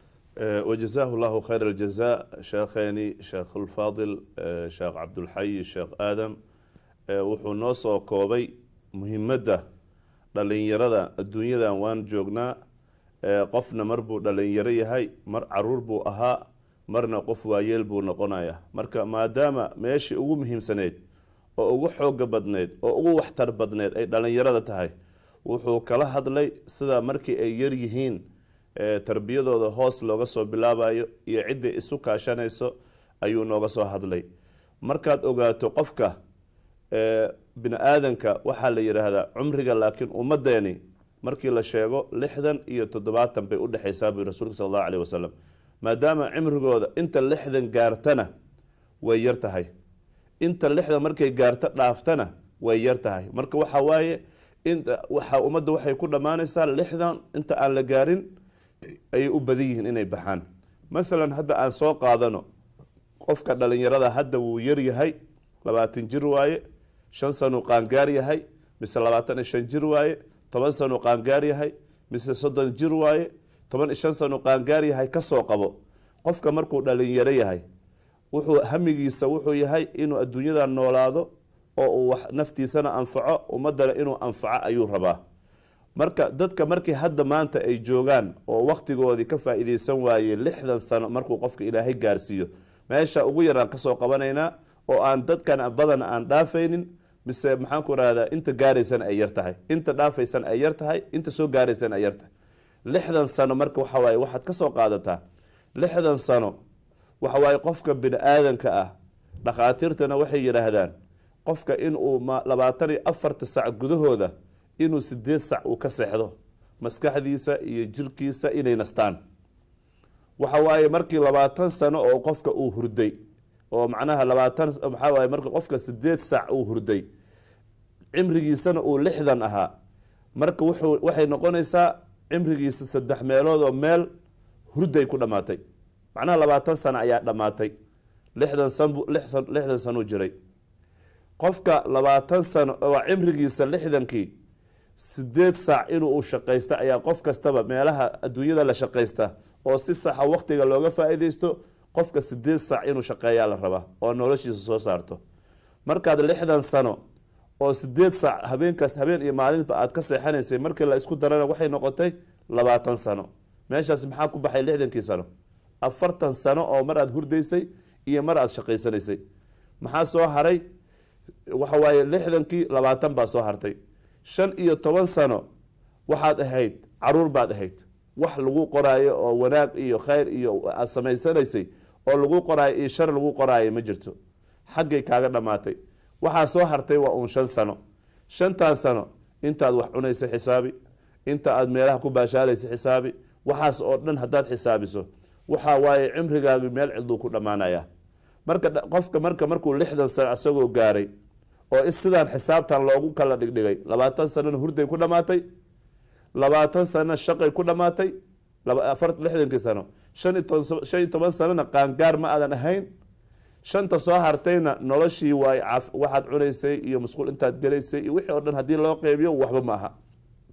[SPEAKER 1] وجزاه الله خير الجزاء شيخيني شيخ الفاضل شيخ عبد الحي شيخ آدم wuxuu noo soo koobay muhimadda dhalinyarada adduunyadan waan joognaa qofna mar buu dhalinyaro yahay mar caruur buu ahaa marna qof waayeel buu noqonaya marka maadaama meeshii ugu muhiimsaneyd oo ugu xooga badneyd oo ugu waxtar badneyd ay dhalinyarada tahay wuxuu kala hadlay sida markii ay yar yihiin tarbiyadooda hoos looga soo bilaabayo iyo ciddii isu kaashanayso ayuu nooga soo hadlay markaad ogaato qofka bini aadanka waxaa la yidhaahdaa cumriga laakiin ummadeeni markii la sheego lixdan iyo toddobaatan bay udhexaysaa bui rasuulka sal allahu aleyh wasalam maadaama cimrigooda inta lixdan gaartana way yar tahay inta lixdan markay gaarto dhaaftana way yar tahay marka waxa waaye waxa ummadda waxay ku dhammaanaysaa lixdan inta aan la gaarin ayay u badan yihiin inay baxaan mathalan hadda aan soo qaadano qofka dhalinyarada hadda wuu yar yahay labaatan jir waaye shan sanuu qaangaar yahay mise labaatan iyo shan jir waaye toban sanuu qaangaar yahay mise soddon jir waaye toban iyo shan sanuu qaangaar yahay kasoo qabo qofka markuu dhalinyaro yahay wuxuu hamigiisa wuxuu yahay inuu adduunyada noolaado oo uu wax naftiisana anfaco ummadana inuu anfaco ayuu rabaa marka dadka markii hadda maanta ay joogaan oo waktigoodii ka faa-iideysan waaye lixdan sano markuu qofka ilaahay gaarsiiyo meesha ugu yaraan kasoo qabanaynaa oo aan dadkan badan aan dhaafaynin mise maxaan ku rahdaa inta gaaraysan ay yar tahay inta dhaafaysan ay yar tahay inta soo gaaraysan ay yar tahay lixdan sano marka waxa waaye waxaad ka soo qaadataa lixdan sano waxa waaye qofka bini aadanka ah dhakhaatiirtana waxay yidhaahdaan qofka inuu labaatan iyo afarta sac gudahooda inuu sideed sac uu ka seexdo maskaxdiisa iyo jirkiisa inay nastaan waxa waaye markii labaatan sano oo qofka uu hurday oo macnaha labaatan maxaa waaye marka qofka sideed sac uu hurday cimrigiisana uu lixdan ahaa marka wuxuu waxay noqonaysaa cimrigiisa saddex meelood oo meel hurday ku dhammaatay macnaha labaatan sano ayaa dhammaatay lixdan san lixdan sanuu jiray qofka labaatan sano oo cimrigiisa lixdankii sideed saac inuu u shaqaysta ayaa qof kastaba meelaha adduunyada la shaqaysta oo si saxa waqtiga looga faa-iideysto qofka sideed saac inuu shaqeeyaa la rabaa oo noloshiisa soo saarto markaad lixdan sano oo sideed saac habeenkaas habeen iyo maalinba aad ka seexanaysay markii la isku darana waxay noqotay labaatan sano meeshaas maxaa ku baxay lixdankii sano afartan sano oo mar aad hurdaysay iyo mar aad shaqaysanaysay maxaa soo haray waxa waaye lixdankii labaatan baa soo hartay shan iyo toban sano waxaad ahayd caruur baad ahayd wax lagu qoraayo oo wanaag iyo khayr iyo aad samaysanaysay oo lagu qoraayo iyo shar lagu qoraayo ma jirto xaggay kaaga dhammaatay waxaa soo hartay waa uun shan sano shantan sano intaad wax cunaysa xisaabi inta aad meelaha ku baashaalaysa xisaabi waxaas oo dhan haddaad xisaabiso waxa waaye cimrigaagi meel ciduu ku dhammaanaya marka qofka marka markuu lixdan sano isagoo gaaray oo sidaan xisaabtan loogu kala dhigdhigay labaatan sanona hurday ku dhammaatay labaatan sanona shaqay ku dhammaatay lixdankii sano shan iyo toban sanona qaangaar ma aadan ahayn shanta soo hartayna noloshii waay waxaad cunaysay iyo masquul intaad gelaysay iyo wixii oo dhan haddii loo qeybiyo waxba ma aha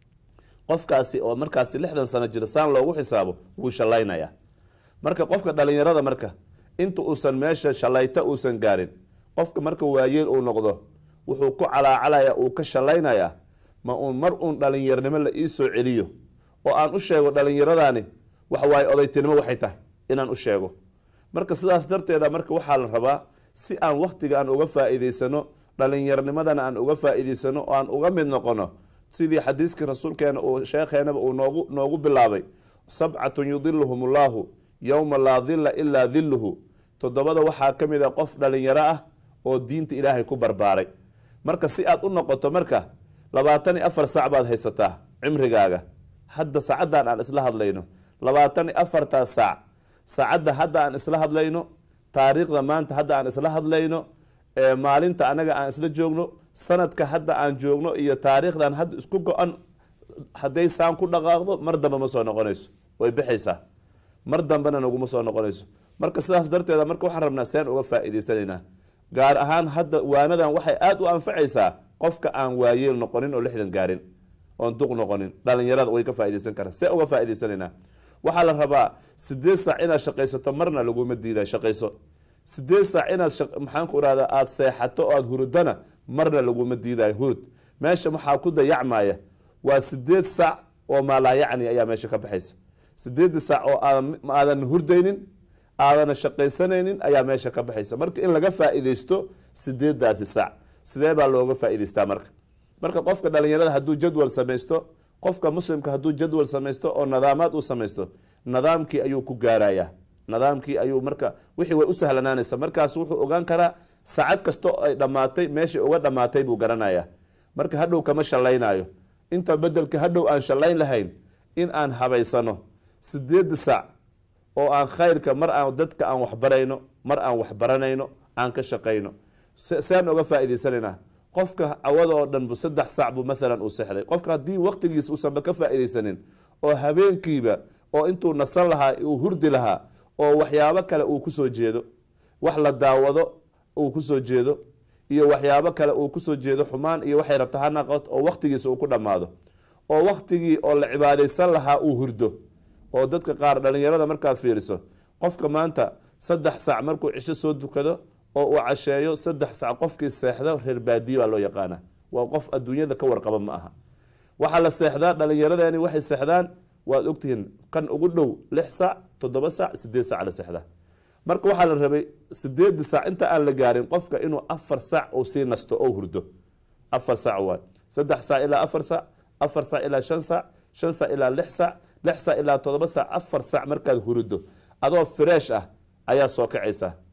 [SPEAKER 1] qofkaasi oo markaasi lixdan sano jira saan loogu xisaabo wuu shallaynaya marka qofka dhalinyarada marka inta uusan meesha shallayta uusan gaarin qofka marka waayeel uu noqdo wuxuu ku calaacalaya uu ka shallaynaya ma uun mar uun dhalinyarnimo la ii soo celiyo oo aan u sheego dhalinyaradani waxawaaye odaytinimo waxay tahay inaan u sheego marka sidaas darteeda marka waxaa la rabaa si aan waktiga aan uga faa-iideysano dhalinyarnimadana aan uga faa-iideysano oo aan uga mid noqono sidii xadiiskii rasuulkeena uu sheekheenaba uu noogu noogu bilaabay sabcatun yudiluhum ullahu yowma laa dilla ilaa dilluhu toddobada waxaa ka mid a qof dhalinyaro ah oo diinta ilaahay ku barbaaray marka si aad u noqoto marka labaatan iyo afar sac baad haysataa cimrigaaga hadda saacaddan aan isla hadlayno labaatan iyo afartaa saac saacadda hadda aan isla hadlayno taariikhda maanta hadda aan isla hadlayno maalinta anaga aan isla joogno sanadka hadda aan joogno iyo taariikhdan hadda isku go-an hadday saan ku dhaqaaqdo mar dambe ma soo noqonayso way bixaysaa mar dambena naguma soo noqonayso marka sidaas darteeda marka waxaan rabnaa seen uga faa-iideysanaynaa gaar ahaan hadda waanadan waxay aada u anfacaysaa qofka aan waayeel noqonin oo lixdan gaarin oon duq noqonin dhalinyarada way ka faa-ideysan karaan see uga faa-iideysanaynaa waxaa la rabaa sideed saac inaad shaqaysato marna laguma diida shaqayso sideed saac inaad maxaanku irahda aada seexato oo aada hurudana marna laguma diidayo hurud meesha maxaa ku dayacmaya waa sideed saac oo maalaayacni ayaa meesha ka baxaysa sideedda saac oo aadan hurdaynin aadana shaqaysanaynin ayaa meesha ka baxaysa marka in laga faa-ideysto sideedaasi saac sidee baa looga faa-ideystaa marka marka qofka dhalinyarada hadduu jadwal samaysto qofka muslimka hadduu jadwal samaysto oo nadaamaad uu samaysto nidaamkii ayuu ku gaarayaa nidaamkii ayuu marka wixii way u sahlanaanaysa markaas wuxuu ogaan karaa saacad kasta oo ay dhammaatay meeshay uga dhammaatay buu garanayaa marka hadhow kama shallaynaayo inta bedelka hadhow aan shallayn lahayn in aan habaysano sideedda saac oo aan khayrka mar aan dadka aan waxbarayno mar aan waxbaranayno aan ka shaqayno sean oga faa-iideysanaynaa qofka cawada oo dhan bu saddex saac buu maalan uu seexday qofka haddii waqtigiisa uusanba ka faa-iideysanin oo habeenkiiba oo intuu nasan lahaa uu hurdi lahaa oo waxyaabo kale uu kusoo jeedo wax la daawado uu kusoo jeedo iyo waxyaabo kale uu kusoo jeedo xumaan iyo waxay rabta ha naqot oo waqtigiisa uu ku dhammaado oo waqtigii oo la cibaadeysan lahaa uu hurdo oo dadka qaar dhalinyarada markaad fiiriso qofka maanta saddex saac markuu cisho soo dukado oo uu casheeyo saddex sac qofkii seexdo reer baadiye baa loo yaqaana waa qof adduunyada ka warqaba ma aha waxaa la seexdaa dhalinyaradani waxay seexdaan waad ogtihiin kan ugu dhow lix sac toddoba sac sideed sac la seexdaa marka waxaa la rabay sideeda sac inta aan la gaarin qofka inuu afar sac uu sii nasto oo hurdo afar sac waay saddex sac ilaa afar sac afar sac ilaa shan sac shan sac ilaa lix sac lix sac ilaa toddoba sac afar sac markaad hurido adoo fresh ah ayaa soo kacaysaa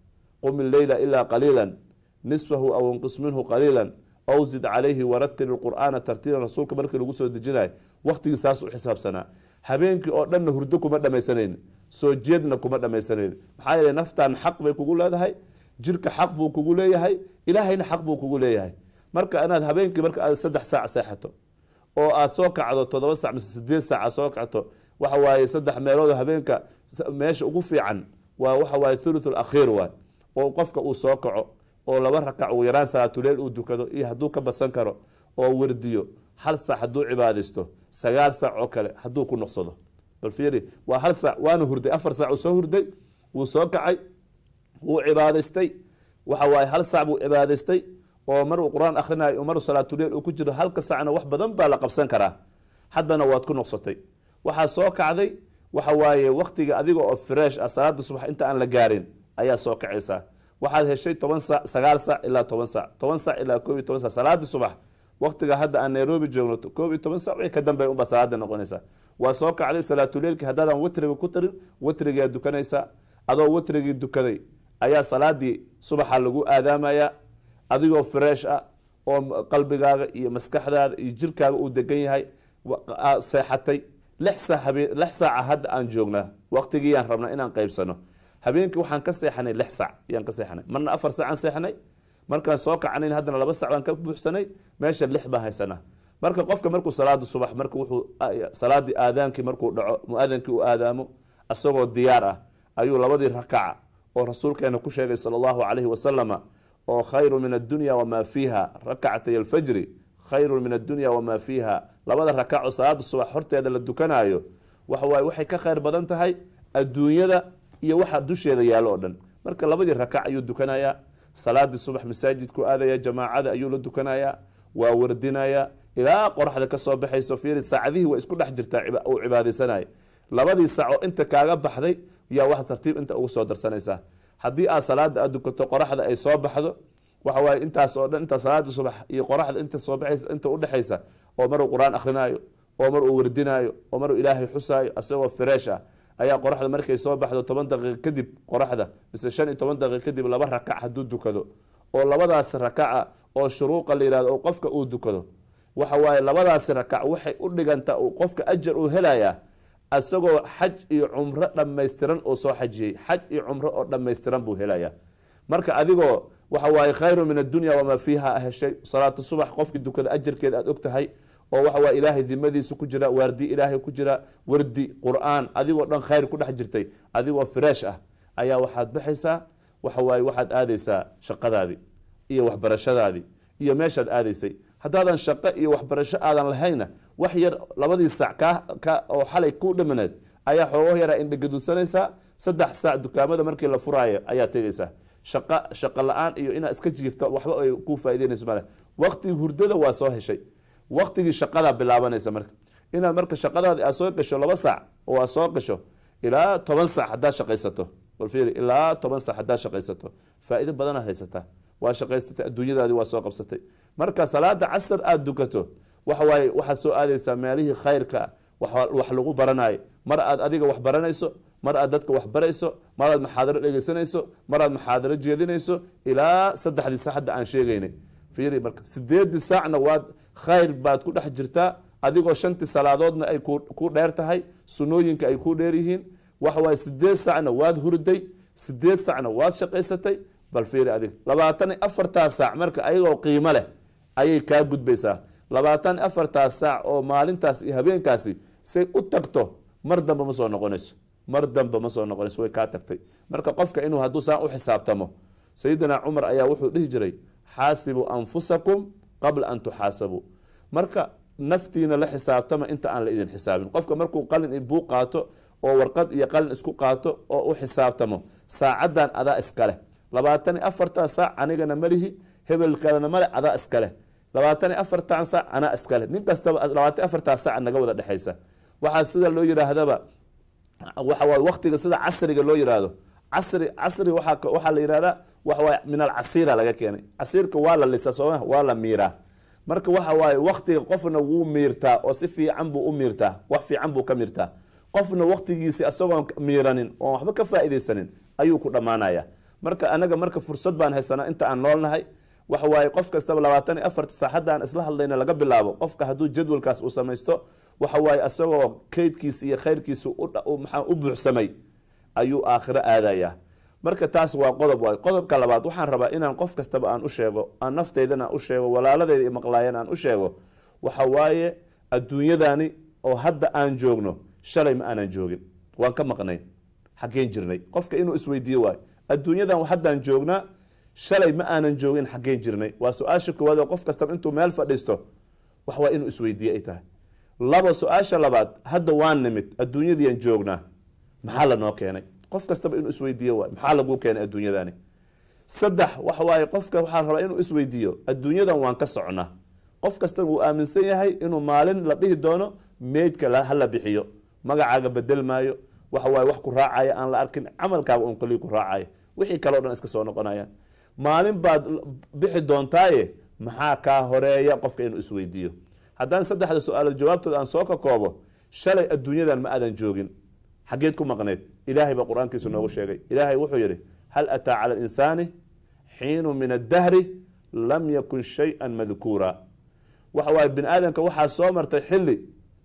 [SPEAKER 1] qum illeyla ilaa qaliila nisfahu aw inqis minhu qaliila aw zid calayhi waratil ilqur'aana tartiilan rasuulka markii lagu soo dejinayo waqtigii saas u xisaabsanaa habeenkii oo dhanna hurdo kuma dhammaysanayn soo jeedna kuma dhammaysanayn maxaa yeele naftan xaq bay kugu leedahay jirka xaq buu kugu leeyahay ilaahayna xaq buu kugu leeyahay marka inaad habeenkii marka aad saddex saac seexato oo aad soo kacdo toddoba sac mise sideed saac aad soo kacto waxa waaye saddex meelood habeenka meesha ugu fiican waa waxa waaye thuluth alakhiir waay oo qofka uu soo kaco oo laba rakac ugu yaraan salaatuleel uu dukado iyo hadduu ka badsan karo oo wardiyo hal sac hadduu cibaadaysto sagaal sac oo kale hadduu ku noqsado bal fiiri waa hal sac waana hurday afar sac uu soo hurday wuu soo kacay wuu cibaadaystay waxa waaye hal sac buu cibaadaystay oo mar uu qur-aan akhrinayo oo mar salaatuleel uu ku jiro halka sacna wax badan baa la qabsan karaa haddana waad ku noqsatay waxaa soo kacday waxa waaye waktiga adiga oo fresh ah salaada subax inta aan la gaarin ayaa soo kacaysaa waxaad heshay toban sac sagaal sac ilaa toban sac toban sac ilaa koob iyo toban sac salaadii subax waktiga hadda aan nairobi joogno koob iyo toban sac wixii ka dambeeya unbaa salaada noqonaysaa waa soo kacday salaatuleelkii haddaadan watriga ku tarin watrigaa dukanaysaa adoo watrigii dukaday ayaa salaadii subaxa lagu aadaamayaa adigoo fresh ah oo qalbigaaga iyo maskaxdaada iyo jirkaaga uu degan yahay seexatay lix saac habeen lix saaca hadda aan joognaa waqtigiiyaan rabnaa inaan qaybsano habeenkii waxaan ka seexanay lix sac yaan ka seexanay marna afar sacaan seexanay markaan soo kacanayn haddana laba sac baan ka buuxsanay meesha lix baan haysanaa marka qofka markuu salaada subax marka wuxuu salaadii aadaankii markuu dhaco mu-aadankii uu aadaamo isagoo diyaar ah ayuu labadii rakaca oo rasuulkeena ku sheegay sala allahu calayhi wasalama oo khayru min addunya wamaa fiiha rakacatay alfajri khayru min addunya wamaa fiiha labada rakaco salaada subax horteeda la dukanaayo waxawaaye waxay ka khayr badan tahay adduunyada iyo waxa dusheeda yaallo oo dhan marka labadii rakac ayuu dukanayaa salaadii subax masaajidku aadaya jamaacada ayuu la dukanayaa waa wardinayaa ilaa qoraxda kasoo baxayso fiiri saacadihii waa isku dhex jirtaa uu cibaadaysanaya labadii sac oo inta kaaga baxday yaa wax tartiib inta ugu soo darsanaysaa haddii aad salaada aad dukato qoraxda ay soo baxdo waxa waaye intaas oo dhan inta salaada subax iyo qoraxda inta soo baxaysa inta udhexaysa oo maruu qur-aan akrinaayo oo mar uu wardinaayo oo maruu ilaahay xusaayo asagoo fresh ah ayaa qoraxda markay soo baxdo toban daqiiq kadib qoraxda mise shan iyo toban daqiiq kadib laba rakac hadduu dukado oo labadaas rakaca oo shuruuqa la yihahdo oo qofka uu dukado waxa waaye labadaasi rakac waxay u dhigantaa uu qofka ajar uu helayaa isagoo xaj iyo cumro dhammaystiran oo soo xajiyey xaj iyo cumro oo dhammaystiran buu helayaa marka adigoo waxa waaye khayru min addunya wamaa fiiha heshay salaatu subax qofkii dukada ajarkeeda aad og tahay oo waxa waye ilaahay dimadiisa ku jira waardi ilaahay ku jira wardi qur-aan adigoo dhan khayr ku dhex jirtay adigoo fresh ah ayaa waxaad baxaysaa waxa waaye waxaad aadaysaa shaqadaadii iyo waxbarashadaadii iyo meeshaad aadaysay haddaadan shaqo iyo waxbarasho aadan lahayna wax yar labadii sac ka oo xalay ku dhamaneed ayaa xoogo yaraa indhagadudsanaysaa saddex saac dukaamada markii la furaayo ayaa tegaysaa shaqo shaqo la-aan iyo inaad iska jiifto waxba ay ku faa'ideynayso male waqtigii hurdada waa soo heshay waqtigii shaqadaa bilaabanaysa marka inaad marka shaqadaadi aad soo gasho laba saac oo aad soo gasho ilaa toban sac haddaad shaqaysato balfiiri ilaa toban sac haddaad shaqaysato faa'iido badanaad haysataa waa shaqaysatay adduunyadaadi waa soo qabsatay marka salaada casar aada dukato waxa waaye waxaad soo aadaysaa meelihii khayrka wax lagu baranayo mar aad adiga wax baranayso mar aad dadka wax barayso mar aad maxaadaro dhegeysanayso mar aad maxaadaro jeedinayso ilaa saddexdii sac hadda aan sheegaynay fiiri marka sideedii saacna waad khayr baad ku dhex jirtaa adigoo shantii salaadoodna ay ku dheer tahay sunooyinka ay ku dheer yihiin waxa waaye sideed sacna waad hurday sideed sacna waad shaqaysatay bal fiiri adig labaatan iyo afartaa saac marka ayagoo qiimo leh ayay kaa gudbaysaa labaatan iyo afartaa saac oo maalintaas iyo habeenkaasi say u tagto mar dambe ma soo noqonayso mar dambe ma soo noqonayso way kaa tagtay marka qofka inuu hadduu saan u xisaabtamo sayidina cumar ayaa wuxuu dhihi jiray xaasibuu anfusakum qabla an tuxaasabuu marka naftiina la xisaabtama inta aan la idin xisaabin qofka markuu qalin buu qaato oo warqad iyo qalin isku qaato oo u xisaabtamo saacaddan adaa iskaleh labaatan iyo afartan saac anigana malihi hebel kalena male adaa iskaleh labaatan iyo afartan saac anaa iskaleh nin kastaba labaatan iyo afartan saac naga wada dhexaysa waxaa sida loo yiraahdaba waxa waye waqtiga sida casriga loo yiraahdo casri casri waa waxaa la yihahdaa waxawaye min alcasiira laga keenay casiirka waa la lisa sooma waa la miiraa marka waxa waaye waktiga qofna wuu miirtaa oo si fiican buu u miirtaa wax fiican buu ka miirtaa qofna waktigiisi isagoon miiranin oon waxba ka faa'iidaysanin ayuu ku dhammaanaya marka anaga marka fursad baan haysanaa inta aan noolnahay waxa waaye qof kastaba labaatan iyo afarta saacadda aan isla hadlayna laga bilaabo qofka hadduu jadwalkaas uu samaysto waxa waaye isagoo keydkiisa iyo khayrkiisa maxaa u buuxsamay ayuu aakhiro aadayaa marka taas waa qodob waay qodobka labaad waxaan rabaa inaan qof kastaba aan u sheego aan nafteydana u sheego walaaladeyda maqlaayana aan u sheego waxa waaye adduunyadani oo hadda aan joogno shalay ma aanan joogin waan ka maqnayn xaggeen jirnay qofka inuu isweydiiyo waayo adduunyadan haddaan joognaa shalay ma aanan joogin xaggeen jirnay waa su-aasha koowaad oo qof kastaba intuu meel fadhiisto wax waa inuu isweydiiye ay tahay laba su-aasha labaad hadda waan nimid adduunyadiian joognaa maxaa lanoo keenay qof kastaba inuu isweydiiyo waay maxaa laguu keenay adduunyadani saddex waxa waaye qofka waxaa rabaa inuu isweydiiyo adduunyadan waan ka socnaa qof kastaba wuu aaminsan yahay inuu maalin la dhihi doono meydka hala bixiyo magacaaga bedel maayo waxa waaye wax ku raacaya aan la arkin camalkaaga un kaliya ku raacaya wixii kale o dhan iska soo noqonayaan maalin baad bixi doontaaye maxaa kaa horeeya qofka inuu isweydiiyo haddaan saddexda su-aalood jawaabtooda aan soo ka koobo shalay adduunyadan ma aadan joogin xaggeed ku maqneed ilaahay baa qur-aankiisa noogu sheegay ilaahay wuxuu yidhi hal ataa cala alinsaani xiinu min addahri lam yakun shay-an madkuura waxa waaye bini aadamka waxaa soo martay xilli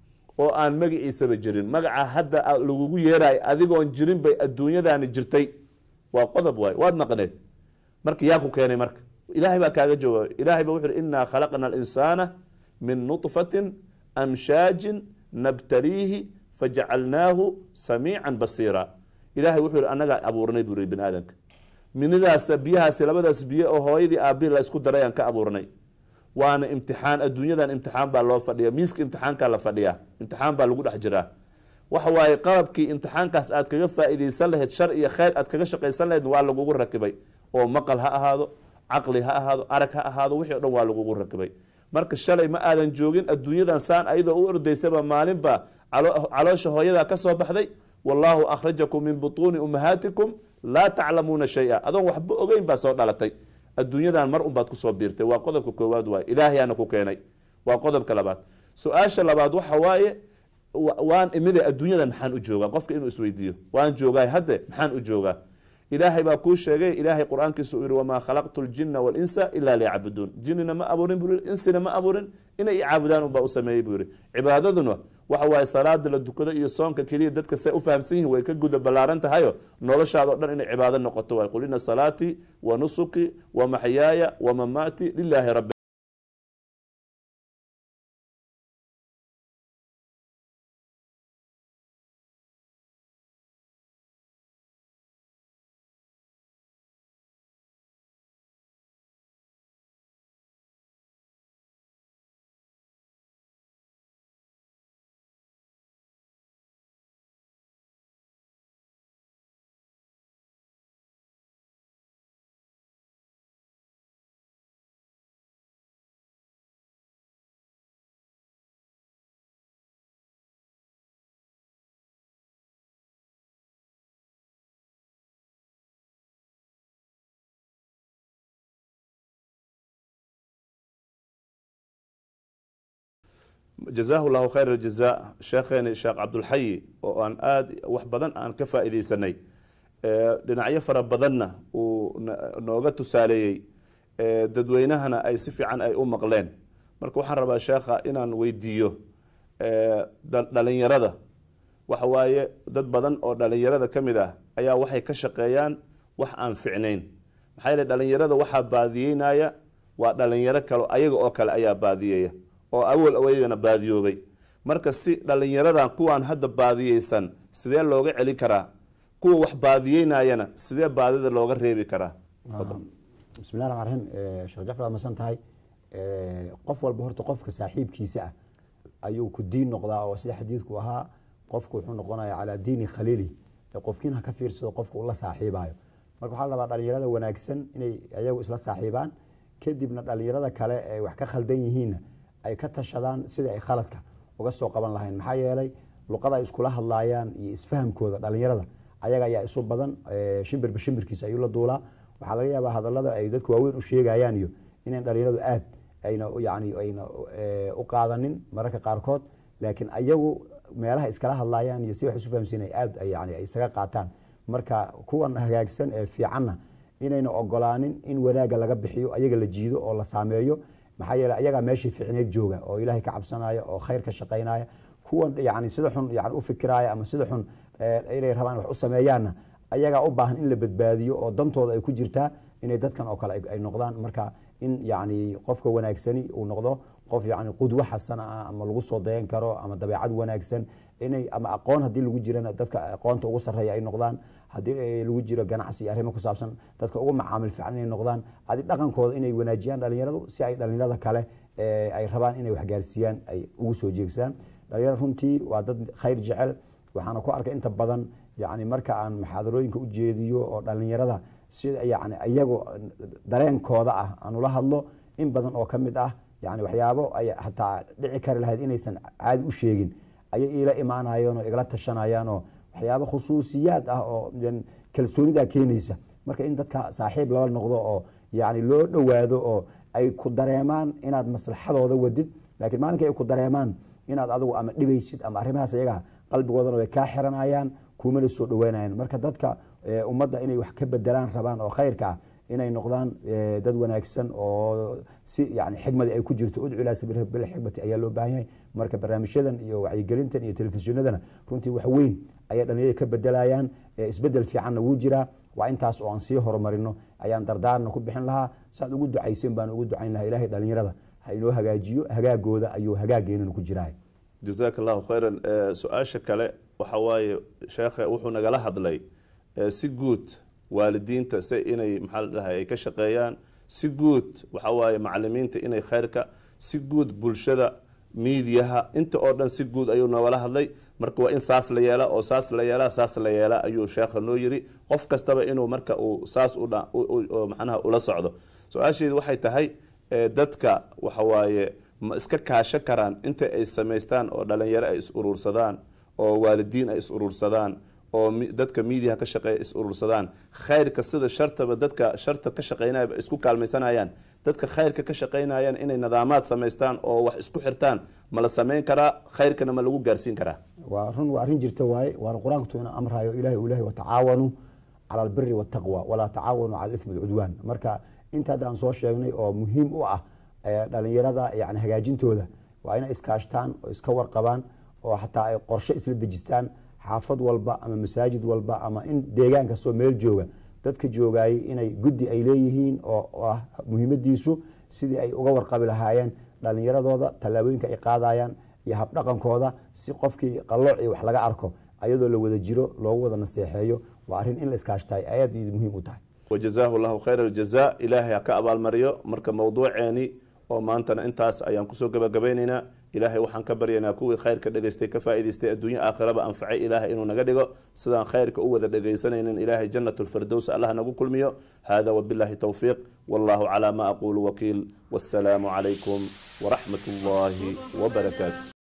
[SPEAKER 1] oo aan magaciisaba jirin magaca hadda lagugu yeerayo adigoon jirin bay adduunyadani jirtay waa qodob waay waad maqneed marka yaa ku keenay marka ilahay baa kaaga jawaabay ilahay ba wuxu uhi inaa khalaqna alinsaana min nutfatin amshaajin nabtaliihi fajacalnaahu samiican basiira ilahay wuxuu yihi annagaa abuurnay buu bini aadamka minidaas biyahaasi labadaas biyo oo hooyadii aabihi la isku daray aan ka abuurnay waana imtixaan adduunyadan imtixaan baa loo fadhiya miiska imtixaankaa la fadhiyaa imtixaan baa lagu dhex jiraa waxa waaye qalabkii imtixaankaas aad kaga faa-ideysan lahayd shar iyo kheyr aad kaga shaqaysan lahayd waa lagugu rakibay oo maqal ha ahaado caqli ha ahaado arag ha ahaado wixii o dhan waa lagugu rakibay marka shalay ma aadan joogin adduunyadan saan ayadoo u ordaysaba maalinba caloosha hooyadaa ka soo baxday wallaahu akhrajakum min butuuni ummahaatikum laa taclamuuna shay-a adoon waxba ogeyn baa soo dhalatay adduunyadan mar unbaad kusoo biirtay waa qodobka koowaad waay ilaahayaana ku keenay waa qodobka labaad su-aasha labaad waxa waaye waan imide adduunyadan maxaan u joogaa qofka inuu isweydiiyo waan joogaay hadde maxaan u joogaa ilaahay baa kuu sheegay ilaahay qur-aankiisa uu yihi wamaa khalaqtu ljina walinsa ilaa liyacbuduun jinina ma abuurin buu yihi insina ma abuurin inay i caabudaan unbaa u sameeyey buu yihi cibaadaduna waxa waaye salaada la dukado iyo soonka keliya dadka say u fahamsan yihin way ka guda ballaaran tahayo noloshaada o dhan inay cibaado noqoto waay qul ina salaatii wa nusuki wa maxyaaya wa mamaati lilaahi rabbi jazaahu llahu khayr aljaza sheekheeni sheekh cabdulxayi oo aan aada wax badan aan ka faa-ideysanay dhinacyo fara badanna uu nooga tusaaleeyey dadweynahana ay si fiican ay u maqleen marka waxaan rabaa sheekha inaan weydiiyo dhalinyarada waxa waaye dad badan oo dhalinyarada ka mid ah ayaa waxay ka shaqeeyaan wax aan ficnayn maxaa yeele dhalinyarada waxaa baadiyeynaya waa dhalinyaro kale ayaga oo kale ayaa baadiyeeya oo awal aweyagana baadiyoobay marka si dhalinyaradan kuwaan hadda baadiyeysan sidee looga celi karaa kuwa wax baadiyeynayana sidee baadida looga reebi karaa
[SPEAKER 2] bismillahi raxmaan raxiim sheekh jacfar waad masan tahay qof walba horta qofka saaxiibkiisa ah ayuu ku diin noqdaa oo sida xadiidku ahaa qofku wuxuu noqonaya calaa diini khaliili qofkiin ha ka fiirsado qofka uu la saaxiibayo marka waxaa la rabaa dhalinyarada wanaagsan inay ayagu isla saaxiibaan kadibna dhalinyarada kale ay wax ka khaldan yihiinna ay ka tashadaan sidai ay khaladka uga soo qaban lahayn maxaa yeelay luqada ay iskula hadlaayaan iyo isfahamkooda dhalinyarada ayaga ayaa isu badan shimbirba shimbirkiisa ayuu la duulaa waxaa laga yaabaa hadalada ay dadka waaweyn u sheegayaan iyo inayn dhalinyaradu aad ayna yani ayna u qaadanin mararka qaarkood laakiin ayagu meelaha iskala hadlaayaan iyo si wax isu fahamsiin ay aad yani ay isaga qaataan marka kuwan hagaagsan ee fiicanna inayna ogolaanin in wanaagga laga bixiyo ayaga la jiido oo la saameeyo maxaa yeele ayagaa meeshii ficneed jooga oo ilaahay ka cabsanaya oo khayr ka shaqaynaya kuwan yani sida xun yani u fikiraya ama sida xun inay rabaan wax u sameeyaanna ayagaa u baahan in la badbaadiyo oo dantooda ay ku jirtaa inay dadkan oo kale ay noqdaan marka in yani qofka wanaagsani uu noqdo qof yani qudwo xasana ah ama lagu soo dayan karo ama dabeecad wanaagsan inay ama aqoon haddii lagu jirana dadka aqoonta ugu sarreeya ay noqdaan haddii lagu jiro ganacsi iyo arrimo ku saabsan dadka ugu macaamil fiican inay noqdaan adi dhaqankooda inay wanaajiyaan dhalinyaradu si ay dhalinyarada kale ay rabaan inay waxgaarsiiyaan ay ugu soo jeegsaan dhalinyarada runtii waa dad khayr jecel waxaana ku arkay inta badan yani marka aan muxaadarooyinka u jeediyo oo dhalinyarada sida yani iyago dareenkooda ah aan ula hadlo in badan oo kamid ah yani waxyaabo ay hataa dhici kari lahayd inaysan caadi u sheegin ayay iila imaanayeen oo igala tashanayaan oo waxyaabo khusuusiyaad ah oo kalsoonidaa keenaysa marka in dadka saaxiib lala noqdo oo yani loo dhowaado oo ay ku dareemaan inaad maslaxadooda wadid laakiin maalinka ay ku dareemaan inaad adigu ama dhibaysid ama arrimahaas iyaga qalbigoodana way kaa xiranayaan kumana soo dhaweynayan marka dadka ummadda inay wax ka bedelaan rabaan oo khayrka ah inay noqdaan dad wanaagsan oo si yani xikmadi ay ku jirto udcu ilaa sabiil bilxikmati ayaa loo baahan yahay marka barnaamijyadan iyo wacyigelintan iyo telefishinadana runtii wax weyn ayay dhalinyarada ka bedelayaan isbedel fiicanna wuu jiraa waa intaas oo aan sii horumarino ayaan dardaarna ku bixin lahaa saad ugu ducaysen baan ugu ducayn lahaa ilahay dhalinyarada ha inoo hagaajiyo hagaagooda ayuu hagaageenana ku jiraa
[SPEAKER 1] jazaak allahu khayran su-aasha kale waxa waaye sheekhe wuxuu nagala hadlay si guud waalidiinta se inay maxaa la dhahay ay ka shaqeeyaan si guud waxa waaye macalimiinta inay khayrka si guud bulshada miidiyaha inta oo dhan si guud ayuu nogala hadlay marka waa in saas la yeela oo saas la yeela saas la yeela ayuu sheekha noo yiri qof kastaba inuu marka uu saas manaha ula socdo su-aasheedu waxay tahay dadka waxa waaye ma iska kaasho karaan inta ay samaystaan oo dhalinyaro ay is urursadaan oo waalidiin ay is urursadaan oo dadka miidiyaha ka shaqeeya is urursadaan khayrka sida shartaba dadka sharta ka shaqeynaya isku kaalmaysanayaan dadka khayrka ka shaqeynayaan inay nidaamaad samaystaan oo wax isku xirtaan ma la sameyn karaa khayrkana ma lagu gaarsiin karaa
[SPEAKER 2] waa run waa arrin jirta waaye waana qur-aankutu ina amrayo ilahi u ilahi watacaawanuu cala albiri waltaqwa walaa tacaawanuu cala alifmi walcudwaan marka inta hadda aan soo sheegnay oo muhiim u ah dhalinyarada yani hagaajintooda waa inay iskaashtaan oo iska warqabaan oo xataa ay qorshe isla dejistaan xaafad walba ama masaajid walba ama in deegaan kastoo meel jooga dadka joogayay inay guddi ay leeyihiin oo ah muhiimadiisu sidii ay uga warqabi lahaayeen dhalinyaradooda tallaabooyinka ay qaadayaan iyo habdhaqankooda si qofkii qallooc iyo wax laga arko ayadoo la wada jiro loogu wada naseexeeyo waa arrin in la iskaashtahay aad muhiim u tahay
[SPEAKER 1] wajazaahu llahu khayr aljaza ilaahay ha ka abaalmariyo marka mowduuceeni oo maantana intaas ayaan kusoo gabagabaynaynaa ilaahay waxaan ka baryaynaa kuwii khayrka dhegaystay ka faa'idaystay adduunyo aakhiraba anfacay ilaahay inuu naga dhigo sidaan khayrka u wada dhegaysanaynin ilaahay jannat lfirdows allah nagu kulmiyo hada wabillahi towfiiq wallahu calaa ma aquulu wakiil wassalaamu calaykum waraxmat ullaahi wabarakaatu